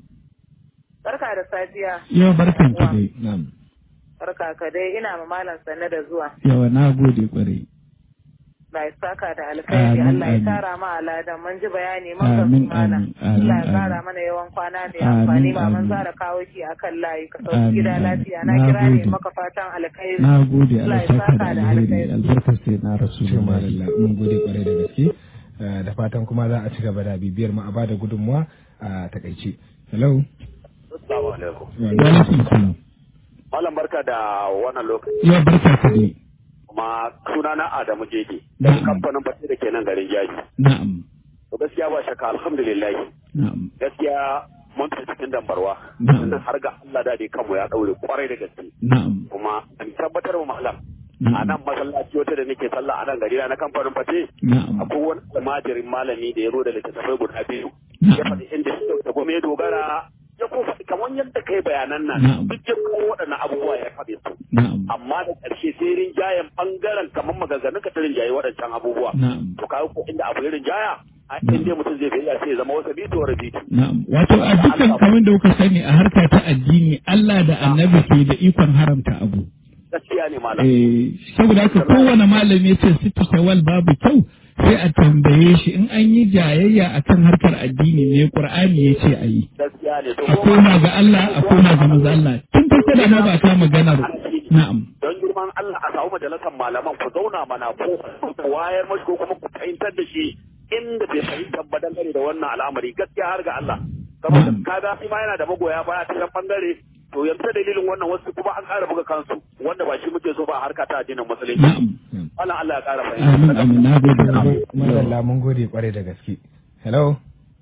Barka da safiya. Yau barkan ki dai. Na'am. Barka ka dai ina ma malam sanne da zuwa. Yawa na gode kwarai. Allah ya saka da alkhairi Amin, Allah ya amin. kara ma aladan mun ji bayani mun ga Amin, malam. amin, amin, Allah ya kara amin. mana yawan kwana mai Amin, amfani ba mun amin. zara kawo shi akan layi ka sauki Amin, gida amin. lafiya na Na kira ne gode. maka fatan alkhairi. Na gode Allah Allah ya saka da saka da alheri alkhairi. albarkar sai na Ce rasulullahi. madalla, mun gode kwarai da gaske. Eh, Da fatan kuma za a ci gaba da bibiyar mu a bada gudunmuwa a takaice. Hello? Assalamu alaikum. Wa alaikum salam. Malam barka da wannan lokaci Yau barka ka dai. kuma sunana Adamu Jeje. Na'am. Kamfanin Fati da ke nan garin Jaji. Na'am. To gaskiya ba shakka alhamdulillah. Na'am. Gaskiya mun fi cikin dambarwa. Na'am. Tunda har ga Allah da dai kanmu ya daure kwarai da gaske. Na'am. Kuma an tabbatar wa malam a Na'am. nan masallaci wata da nake sallah a nan gari na kamfanin Fati. Na'am. akwai wani almajirin malami da ya zo da littattafai guda biyu Na'am. ya faɗi inda shi da gome ya dogara ya ko faɗi kamar yadda kai bayanan nan Na'am. duk ya kawo waɗannan abubuwa ya faɗi su Na'am. amma da ƙarshe sai rinjayen ɓangaren kamar maganganun ka ta rinjaye waɗancan abubuwa Na'am. to kawo ko inda abu ya rinjaya a Na'am. inda mutum zai bayyana sai ya zama wasa bitu wa rabitu Na'am. Wato a dukkan kamar da kuka sani a harka ta addini Allah da annabi ke da ikon haramta abu. gaskiya ne malam Eh, saboda haka kowane malami ya ce sittu shawal babu kyau sai a tambaye shi in an yi jayayya akan harkar addini ne Qur'ani ya ce a yi. gaskiya ne to A koma ga Allah a koma ga manzo Allah. Tun farko da ma ba ta maganar. Na'am. don girman Allah a samu majalisar malaman ku zauna mana ko ku wayar mashi ko kuma ku fahimtar da shi inda bai fahimtar ba dangane da wannan al'amari gaskiya har ga Allah saboda Mm. kaga shi ma yana da magoya baya ta can bangare to yanzu ta dalilin wannan wasu kuma an ƙara buga kansu wanda ba shi muke so ba a harka ta addinin musulunci Na'am. Allah Allah ya ƙara Amin fahimta amin na gode. Madalla mun gode kwarai da gaske. Hello?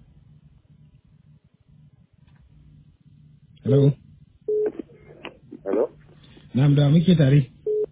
Hello? Hello? Na'am da muke tare.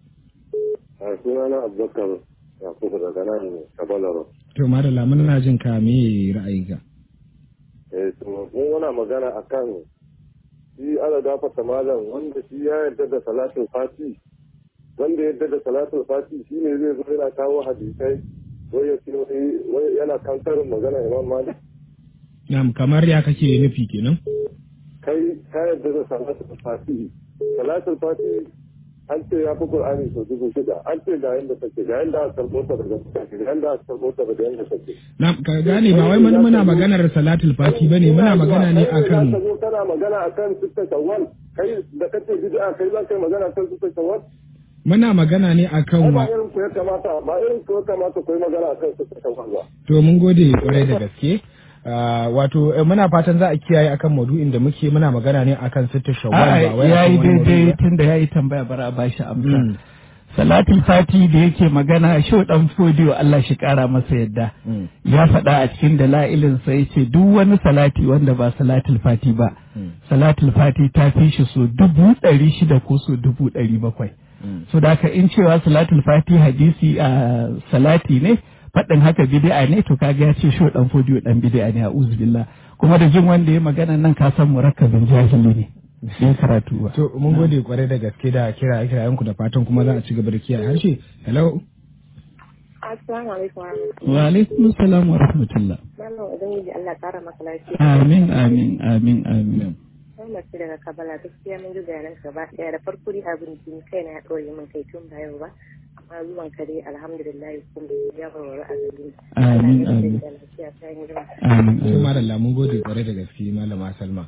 A sunana Abubakar Yakubu daga nan Kabalaro. To madalla muna jin ka me ra'ayinka? Eh, to mun wana magana akan shi ala gafata malam wanda shi ya yarda da salatul fati wanda ya yarda da salatul fati shi ne zai zo yana kawo hadisai wai ya ce wai- wai yana kankarin magana Imam Malik Na'am kamar ya kake nufi kenan? kai ka yarda da salatul fati salatul fati an ce ya fi Qur'ani sau dubu shida an ce ga yanda take ga yanda aka karɓo ta daga take ga yanda aka karɓo ta daga yanda take Na ka gane ba wai muna muna maganar salatul fati bane muna magana ne Kai akan za ka zo kana magana akan sitta shawwal kai da kace bid'a kai za ka yi magana akan sitta shawwal muna magana ne akan ai wa ba irin ku ya kamata ba irin ku ya kamata ku yi magana akan sitta shawwal ba to mun gode kwarai da gaske. Ah, wato eh, muna fatan za a kiyaye akan maudu'in da muke muna magana ne akan sittar shawwal ba wai ya akan yi wani maudu'i daidai ba. tun da ya yi tambaya bara a bashi amsa. Mm. Salatul Fati da yake magana shi dan fodiyo Allah shi kara masa yadda. Mm. Ya faɗa a cikin dala'ilin sa yace duk wani salati wanda ba Salatul Fati ba. Mm. Salatul Fati ta fi shi so dubu ɗari shida ko so dubu ɗari bakwai. Mm. So da haka in cewa Salatul Fati hadisi a salati ne faɗin haka bid'a ne to kaga ya ce shi dan fodiyo dan bid'a ne a billah kuma da jin wanda ya magana nan ka san murakkabin jahili ne. Bai karatu ba. To mun gode kwarai da gaske da kira kirayenku da fatan kuma za a ci gaba da kiyaye harshe. Hello. Assalamu alaikum wa rahmatullahi. Wa alaikum salam wa rahmatullah. Malam ubangiji Allah ya kara maka lafiya. Amin amin amin amin. Sai mace daga Kabala gaskiya mun ji bayanan gaba ɗaya da farko dai abin jini kai na ya ɗore min kai tun ba yau ba. Amma zuwan ka dai alhamdulillah kuma ya warware a gari. Amin, Allah ya amin. da lafiya sai mu jira. Amin To amin. madalla mun gode kwarai da gaske malama Salma.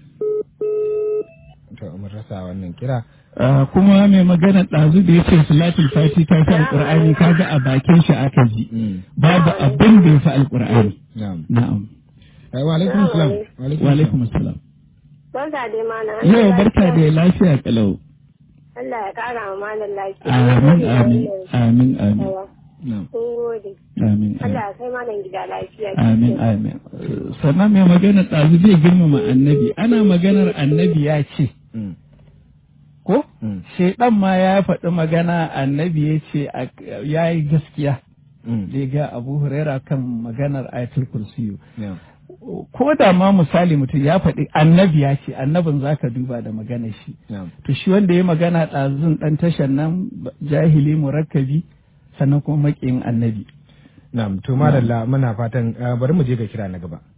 To mun rasa wannan kira. Ah, kuma mai magana ɗazu da ya ce salatul fati ta fi alƙur'ani kaga a bakin shi aka ji. Mm. Babu abin da ya fi alƙur'ani. Na'am. Na'am. Eh, Wa alaikum salam. Wa alaikum salam. Barka dai mana. Yau barka da lafiya kalau. Allah ya kara wa malam lafiya. Amin amin amin amin. Yawa. Na'am. Sun gode. Amin. amin. Allah ya kai malam gida lafiya. Amin, amin. Sannan mai magana ɗazu zai girmama annabi, ana maganar annabi ya ce, Mm. ko? Mm. Shaiɗan ma ya faɗi magana annabi ya ce ya yi gaskiya Mm. da ya ga Abu Huraira kan maganar ayatul kursiyu. Yeah. Ko da ma misali mutum ya faɗi annabi ya ce, annabin za ka duba da maganar shi. Yeah. To shi wanda ya magana ɗazun ɗan tashan nan jahili murakkabi sannan kuma maƙiyin annabi. Na'am, to madalla muna fatan uh, bari mu je ga kira na gaba.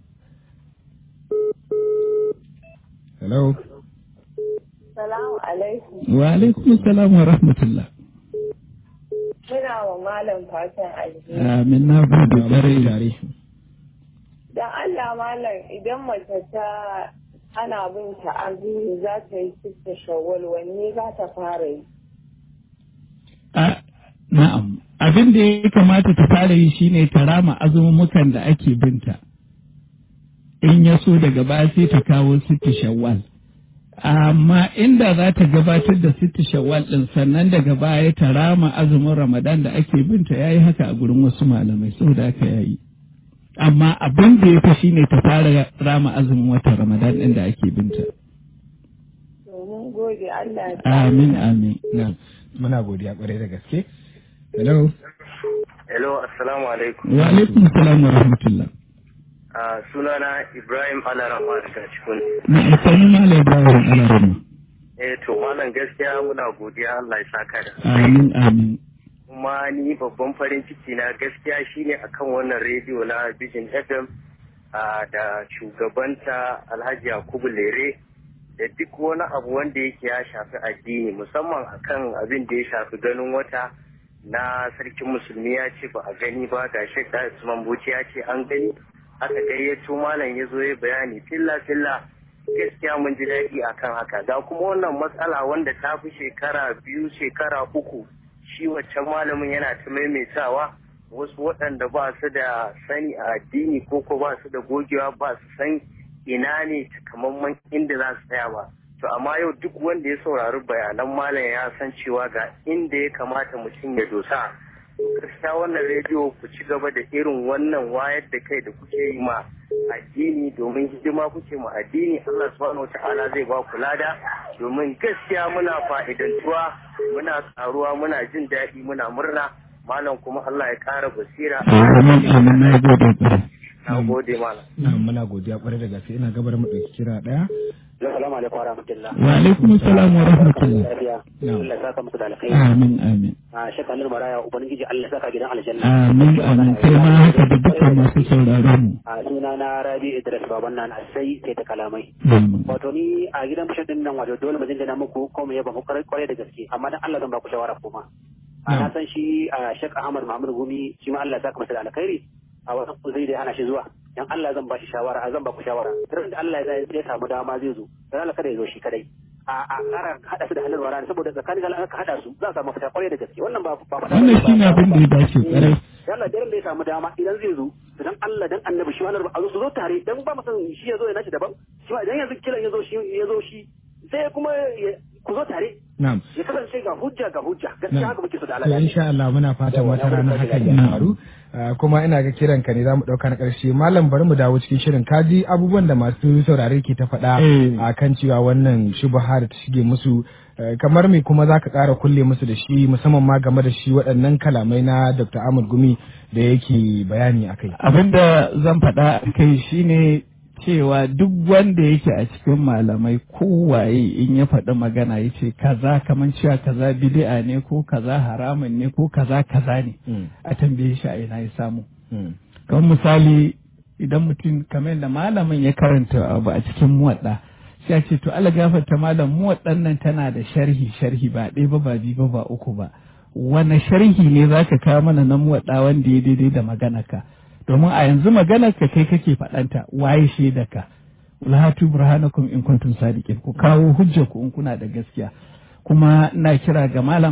Hello. Salamu alaikum. Wa alaikum salam wa rahmatullah. Muna wa malam fatan alheri. Amin na gode ƙwarai. tare. Dan Allah malam idan mace ta ana bin ta azumi za ta yi sitta shawwal wanne za ta fara yi? A- Na'am, abin da ya kamata ta fara yi shine ta rama azumumukan da ake binta. In ya so daga baya sai ta kawo sitti shawwal. Amma inda za ta gabatar da sitti shawwal ɗin sannan daga baya ta rama azumin Ramadan da ake binta ya yi haka a gurin wasu malamai saboda haka ya yi. Amma abin da ya fi shine ta fara rama azumin watan Ramadan ɗin da ake binta. Domin gode Allah ya Amin, amin. Na'am, muna godiya kwarai da gaske. Hello. Hello, assalamu alaikum. Wa alaikum salam wa rahmatullah. Ah, sunana Ibrahim Alarama daga cikin. Na amfani Malam Ibrahim Alarama. Eh to malam gaskiya muna godiya Allah ya saka da. Amin, amin. Kuma ni babban farin ciki na gaskiya shine akan wannan rediyo na Vision FM ah, da shugabanta Alhaji Yakubu Lere da duk wani abu wanda yake ya shafi addini musamman akan abin da ya shafi ganin wata na sarkin musulmi ya ce ba a gani ba ga Sheikh Dahir Usman Bauchi ya ce an gani aka gayyato malam ya zo ya bayani filla filla gaskiya mun ji daɗi akan haka ga kuma wannan matsala wanda ta fi shekara biyu shekara uku shi waccan malamin yana ta maimaitawa wasu waɗanda ba su da sani a addini ko ko ba su da gogewa ba su san ina ne takamaiman inda za su tsaya ba to amma yau duk wanda ya saurari bayanan malam ya san cewa ga inda ya kamata mutum ya dosa gaskiya wannan rediyo ku ci gaba da irin wannan wayar da kai da kuke yi ma addini domin hidima kuke ma addini Allah subhanahu wata'ala zai ba ku lada domin gaskiya muna fa'idantuwa muna karuwa muna jin daɗi muna murna malam kuma Allah ya ƙara basira Amin, amin, na gode ƙwarai. na gode malam Na'am, muna godiya kwarai da gaske ina gabar mu ɗauki kira ɗaya. Assalamu alaikum wa rahmatullah. Wa alaikum salam wa rahmatullah. Lafiya. Na'am. Allah ya saka muku da alkhairi. Amin, amin. A shakka nur maraya ubangiji Allah ya saka gidan aljanna. Amin, amin. Kai ma haka da dukkan masu sauraron mu. A suna na Rabi Idris baban nan sai sai ta kalamai. Amin. Wato ni a gidan bishin din nan wato dole mu jinjina muku ko mu yaba muku kwarai da gaske amma dan Allah zan ba ku shawara kuma. A na san shi a Sheikh Ahmad Muhammad Gumi shi ma Allah ya saka masa da alkhairi. A wasu zai da hana shi zuwa. Dan Allah zan ba shi shawara a zan ba ku shawara. Dan da Allah ya ya samu dama zai zo. Dan Allah kada ya zo shi kadai. a a ƙara haɗa su da halin wara saboda tsakanin Allah aka haɗa su za a samu fita kwarai da gaske wannan ba ba faɗa Wannan shi ne abin da ya dace ƙwarai. yalla daren da ya samu dama idan zai zo idan Allah dan annabi shi wannan a zo su zo tare dan ba mu san shi ya zo ya nashi daban shi ma idan yanzu kiran ya zo shi ya zo shi sai kuma ya- ku zo tare Na'am. ya kasance ga hujja ga hujja gaskiya haka muke so da To Allah insha Allah muna fatan Yawa, wata na rana gode hakan da ya gaske. faru. Ah, Kuma ina ga kiran ka ne zamu dauka na karshe malam bari mu dawo cikin shirin kaji abubuwan da masu saurare ke ta faɗa Eh. a kan cewa wannan shubha da ta shige musu eh, kamar me kuma zaka ƙara kulle musu da shi musamman ma game da shi waɗannan kalamai na Dr. Ahmad Gumi da yake bayani akai. Abin da zan faɗa a kai shine cewa duk wanda yake a cikin malamai kowaye in ya faɗi magana ya ce kaza kamar cewa kaza bid'a ne ko kaza haramun ne ko kaza kaza ne Mm. a tambaye shi a ina ya samu. Mm. kamar misali idan mutum kamar da malamin ya karanta abu a cikin muwadda sai a ce to Allah gafarta malam muwaddan nan tana da sharhi sharhi ba ɗaya ba ba biyu ba ba uku ba wane sharhi ne zaka kawo mana na muwadda wanda ya daidai da maganarka domin a yanzu maganarka kai kake faɗanta waye shaidaka ulhatu burhanakum in kuntum sadiqin ku kawo hujjarku in kuna da gaskiya kuma ina kira ga malam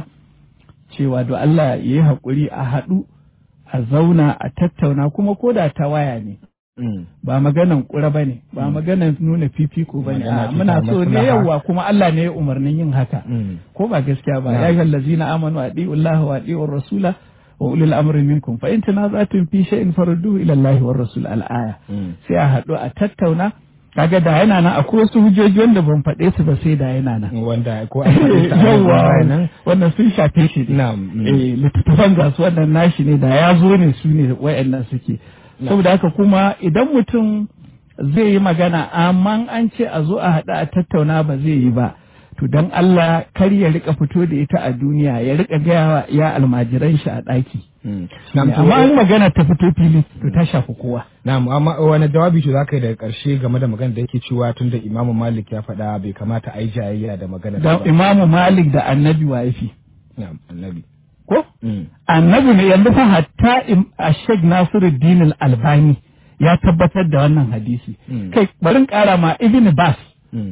cewa do Allah ya yi haƙuri a haɗu a zauna a tattauna kuma ko da ta waya ne Mm. ba maganan ƙura ba ne ba maganan nuna fifiko ba ne Magana a ce muna ta so ne maslaha. yawa kuma Allah ne ya umarnin yin haka Mm. ko ba gaskiya ba Na'am. ya ayyuhal ladzina amanu adi'u Allah wa adi'u rasula wa ulul amri minkum fa in tanaza'tum fi shay'in farudduhu ila Allah war rasul al-aya sai a haɗu a tattauna kaga da yana nan akwai wasu hujjoji wanda ban faɗe su ba sai da yana nan wanda ko an faɗi ta a nan yawa nan wannan sun shafe shi ne na'am mm. eh littattafan ga su wannan nashi ne da ya zo ne su ne wayannan suke saboda haka kuma idan mutum zai yi magana amma an ce a zo a haɗu a tattauna ba zai yi ba to dan Allah kar ya rika fito da ita a duniya ya rika gaya wa ya almajiran shi a ɗaki Mm. Na'am, to- amma an magana ta fito fili to ta shafi kowa Na'am, amma wani jawabi to zaka yi daga ƙarshe game da magana da yake cewa tun da Imamu Malik ya faɗa bai kamata a yi jayayya da magana da ba. imamu malik da annabi wa yafi Na'am, annabi. ko Mm. annabi ne yanzu fa hatta im- a Sheikh Nasiruddin Al-Albani ya tabbatar da wannan hadisi Mm. kai barin kara ma Ibn Bas Mm.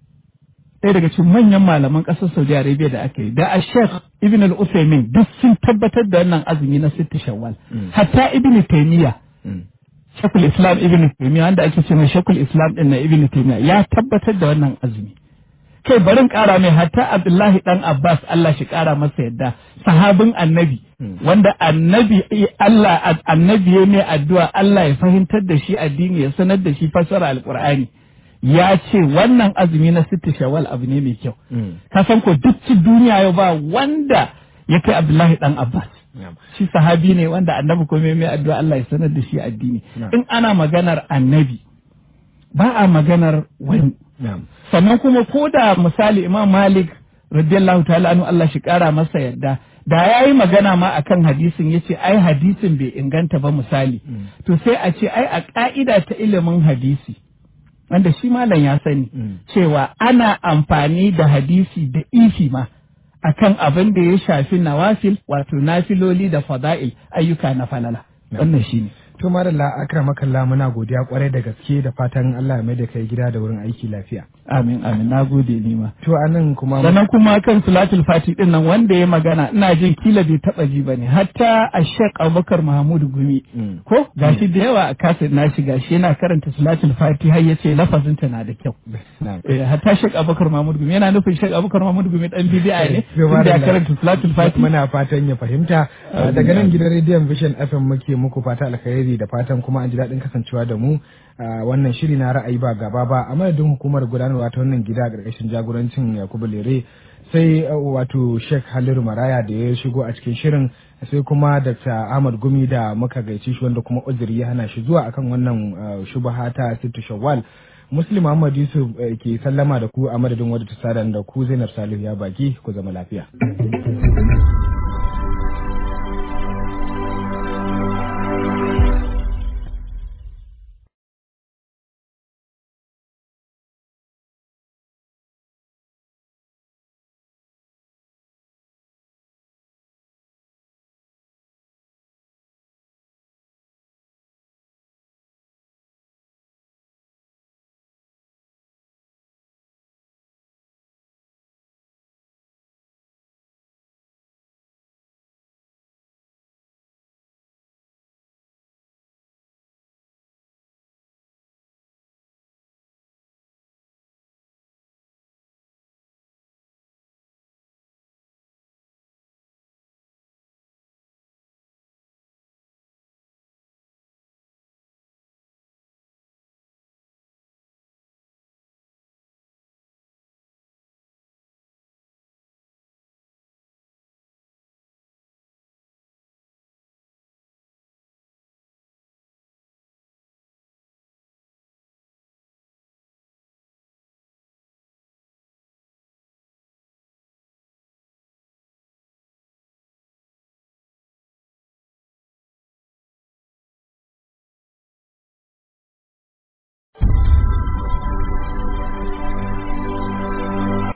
ɗaya daga cikin manyan malaman ƙasar Saudi Arabia da aka yi da a Sheikh Ibn Al-Uthaymeen duk sun tabbatar da wannan azumi na sitta Shawwal Mm. hatta Ibn Taymiyyah Mm. Shekul Islam Ibn Taymiyyah wanda ake cewa Shekul Islam din na Ibn Taymiyyah ya tabbatar da wannan azumi kai barin ƙara mai hatta Abdullahi dan Abbas Allah shi ƙara masa yadda sahabin annabi Mm. wanda annabi Allah annabi ya mai addu'a Allah ya fahimtar da shi addini ya sanar da shi fassara alqur'ani ya ce wannan azumi na sitti shawwal abu ne mai kyau Mm. ka san ko duk duniya yau ba wanda ya kai Abdullahi dan Abbas Na'am. shi sahabi ne wanda annabi ko mai mai addu'a Allah ya sanar da shi addini Na'am. in ana maganar annabi ba a maganar wani Na'am. sannan kuma ko da misali imam malik radiyallahu ta'ala anhu Allah shi kara masa yadda da ya yi magana ma akan hadisin ya ce ai hadisin bai inganta ba misali to sai a ce ai a ka'ida ta ilimin hadisi wanda shi malam ya sani Mm. cewa ana amfani da hadisi da ifi ma akan abin da ya shafi nawafil wato nafiloli da fada'il ayyuka na falala wannan shine To madalla akramakallah muna godiya kwarai da gaske da fatan Allah ya mai da kai gida da wurin aiki lafiya. amin amin nagode ni ma To anan kuma sannan kuma kan salatul fati din nan wanda ya magana ina jin kila bai taba ji bane hatta a Sheikh Abubakar Mahmud Gumi Mm. ko gashi da yawa a kasir nashi gashi yana karanta salatul fati har yace lafazin ta na da kyau Na'am. eh hatta Sheikh Abubakar Mahmud Gumi yana nufin Sheikh Abubakar Mahmud Gumi dan bid'a ne To, inda ya madalla. karanta salatul fati Muna fatan ya fahimta Uh, daga nan gidan rediyon Vision FM muke muku fata alkhairi da fatan kuma an ji daɗin kasancewa da mu a wannan shiri na ra'ayi ba gaba ba a madadin hukumar gudanarwa ta wannan gida a ƙarƙashin jagorancin Yakubu Lere sai uh, wato Sheikh Haliru Maraya da ya shigo a cikin shirin sai kuma Dr. Ahmad Gumi da muka gaici shi wanda kuma uzuri ya hana shi zuwa akan wannan uh, shubaha ta Sittu Shawwal Muslim Muhammad Yusuf uh, ke sallama da ku a madadin wadda ta sada da ku Zainab Salihu ya baki ku zama lafiya.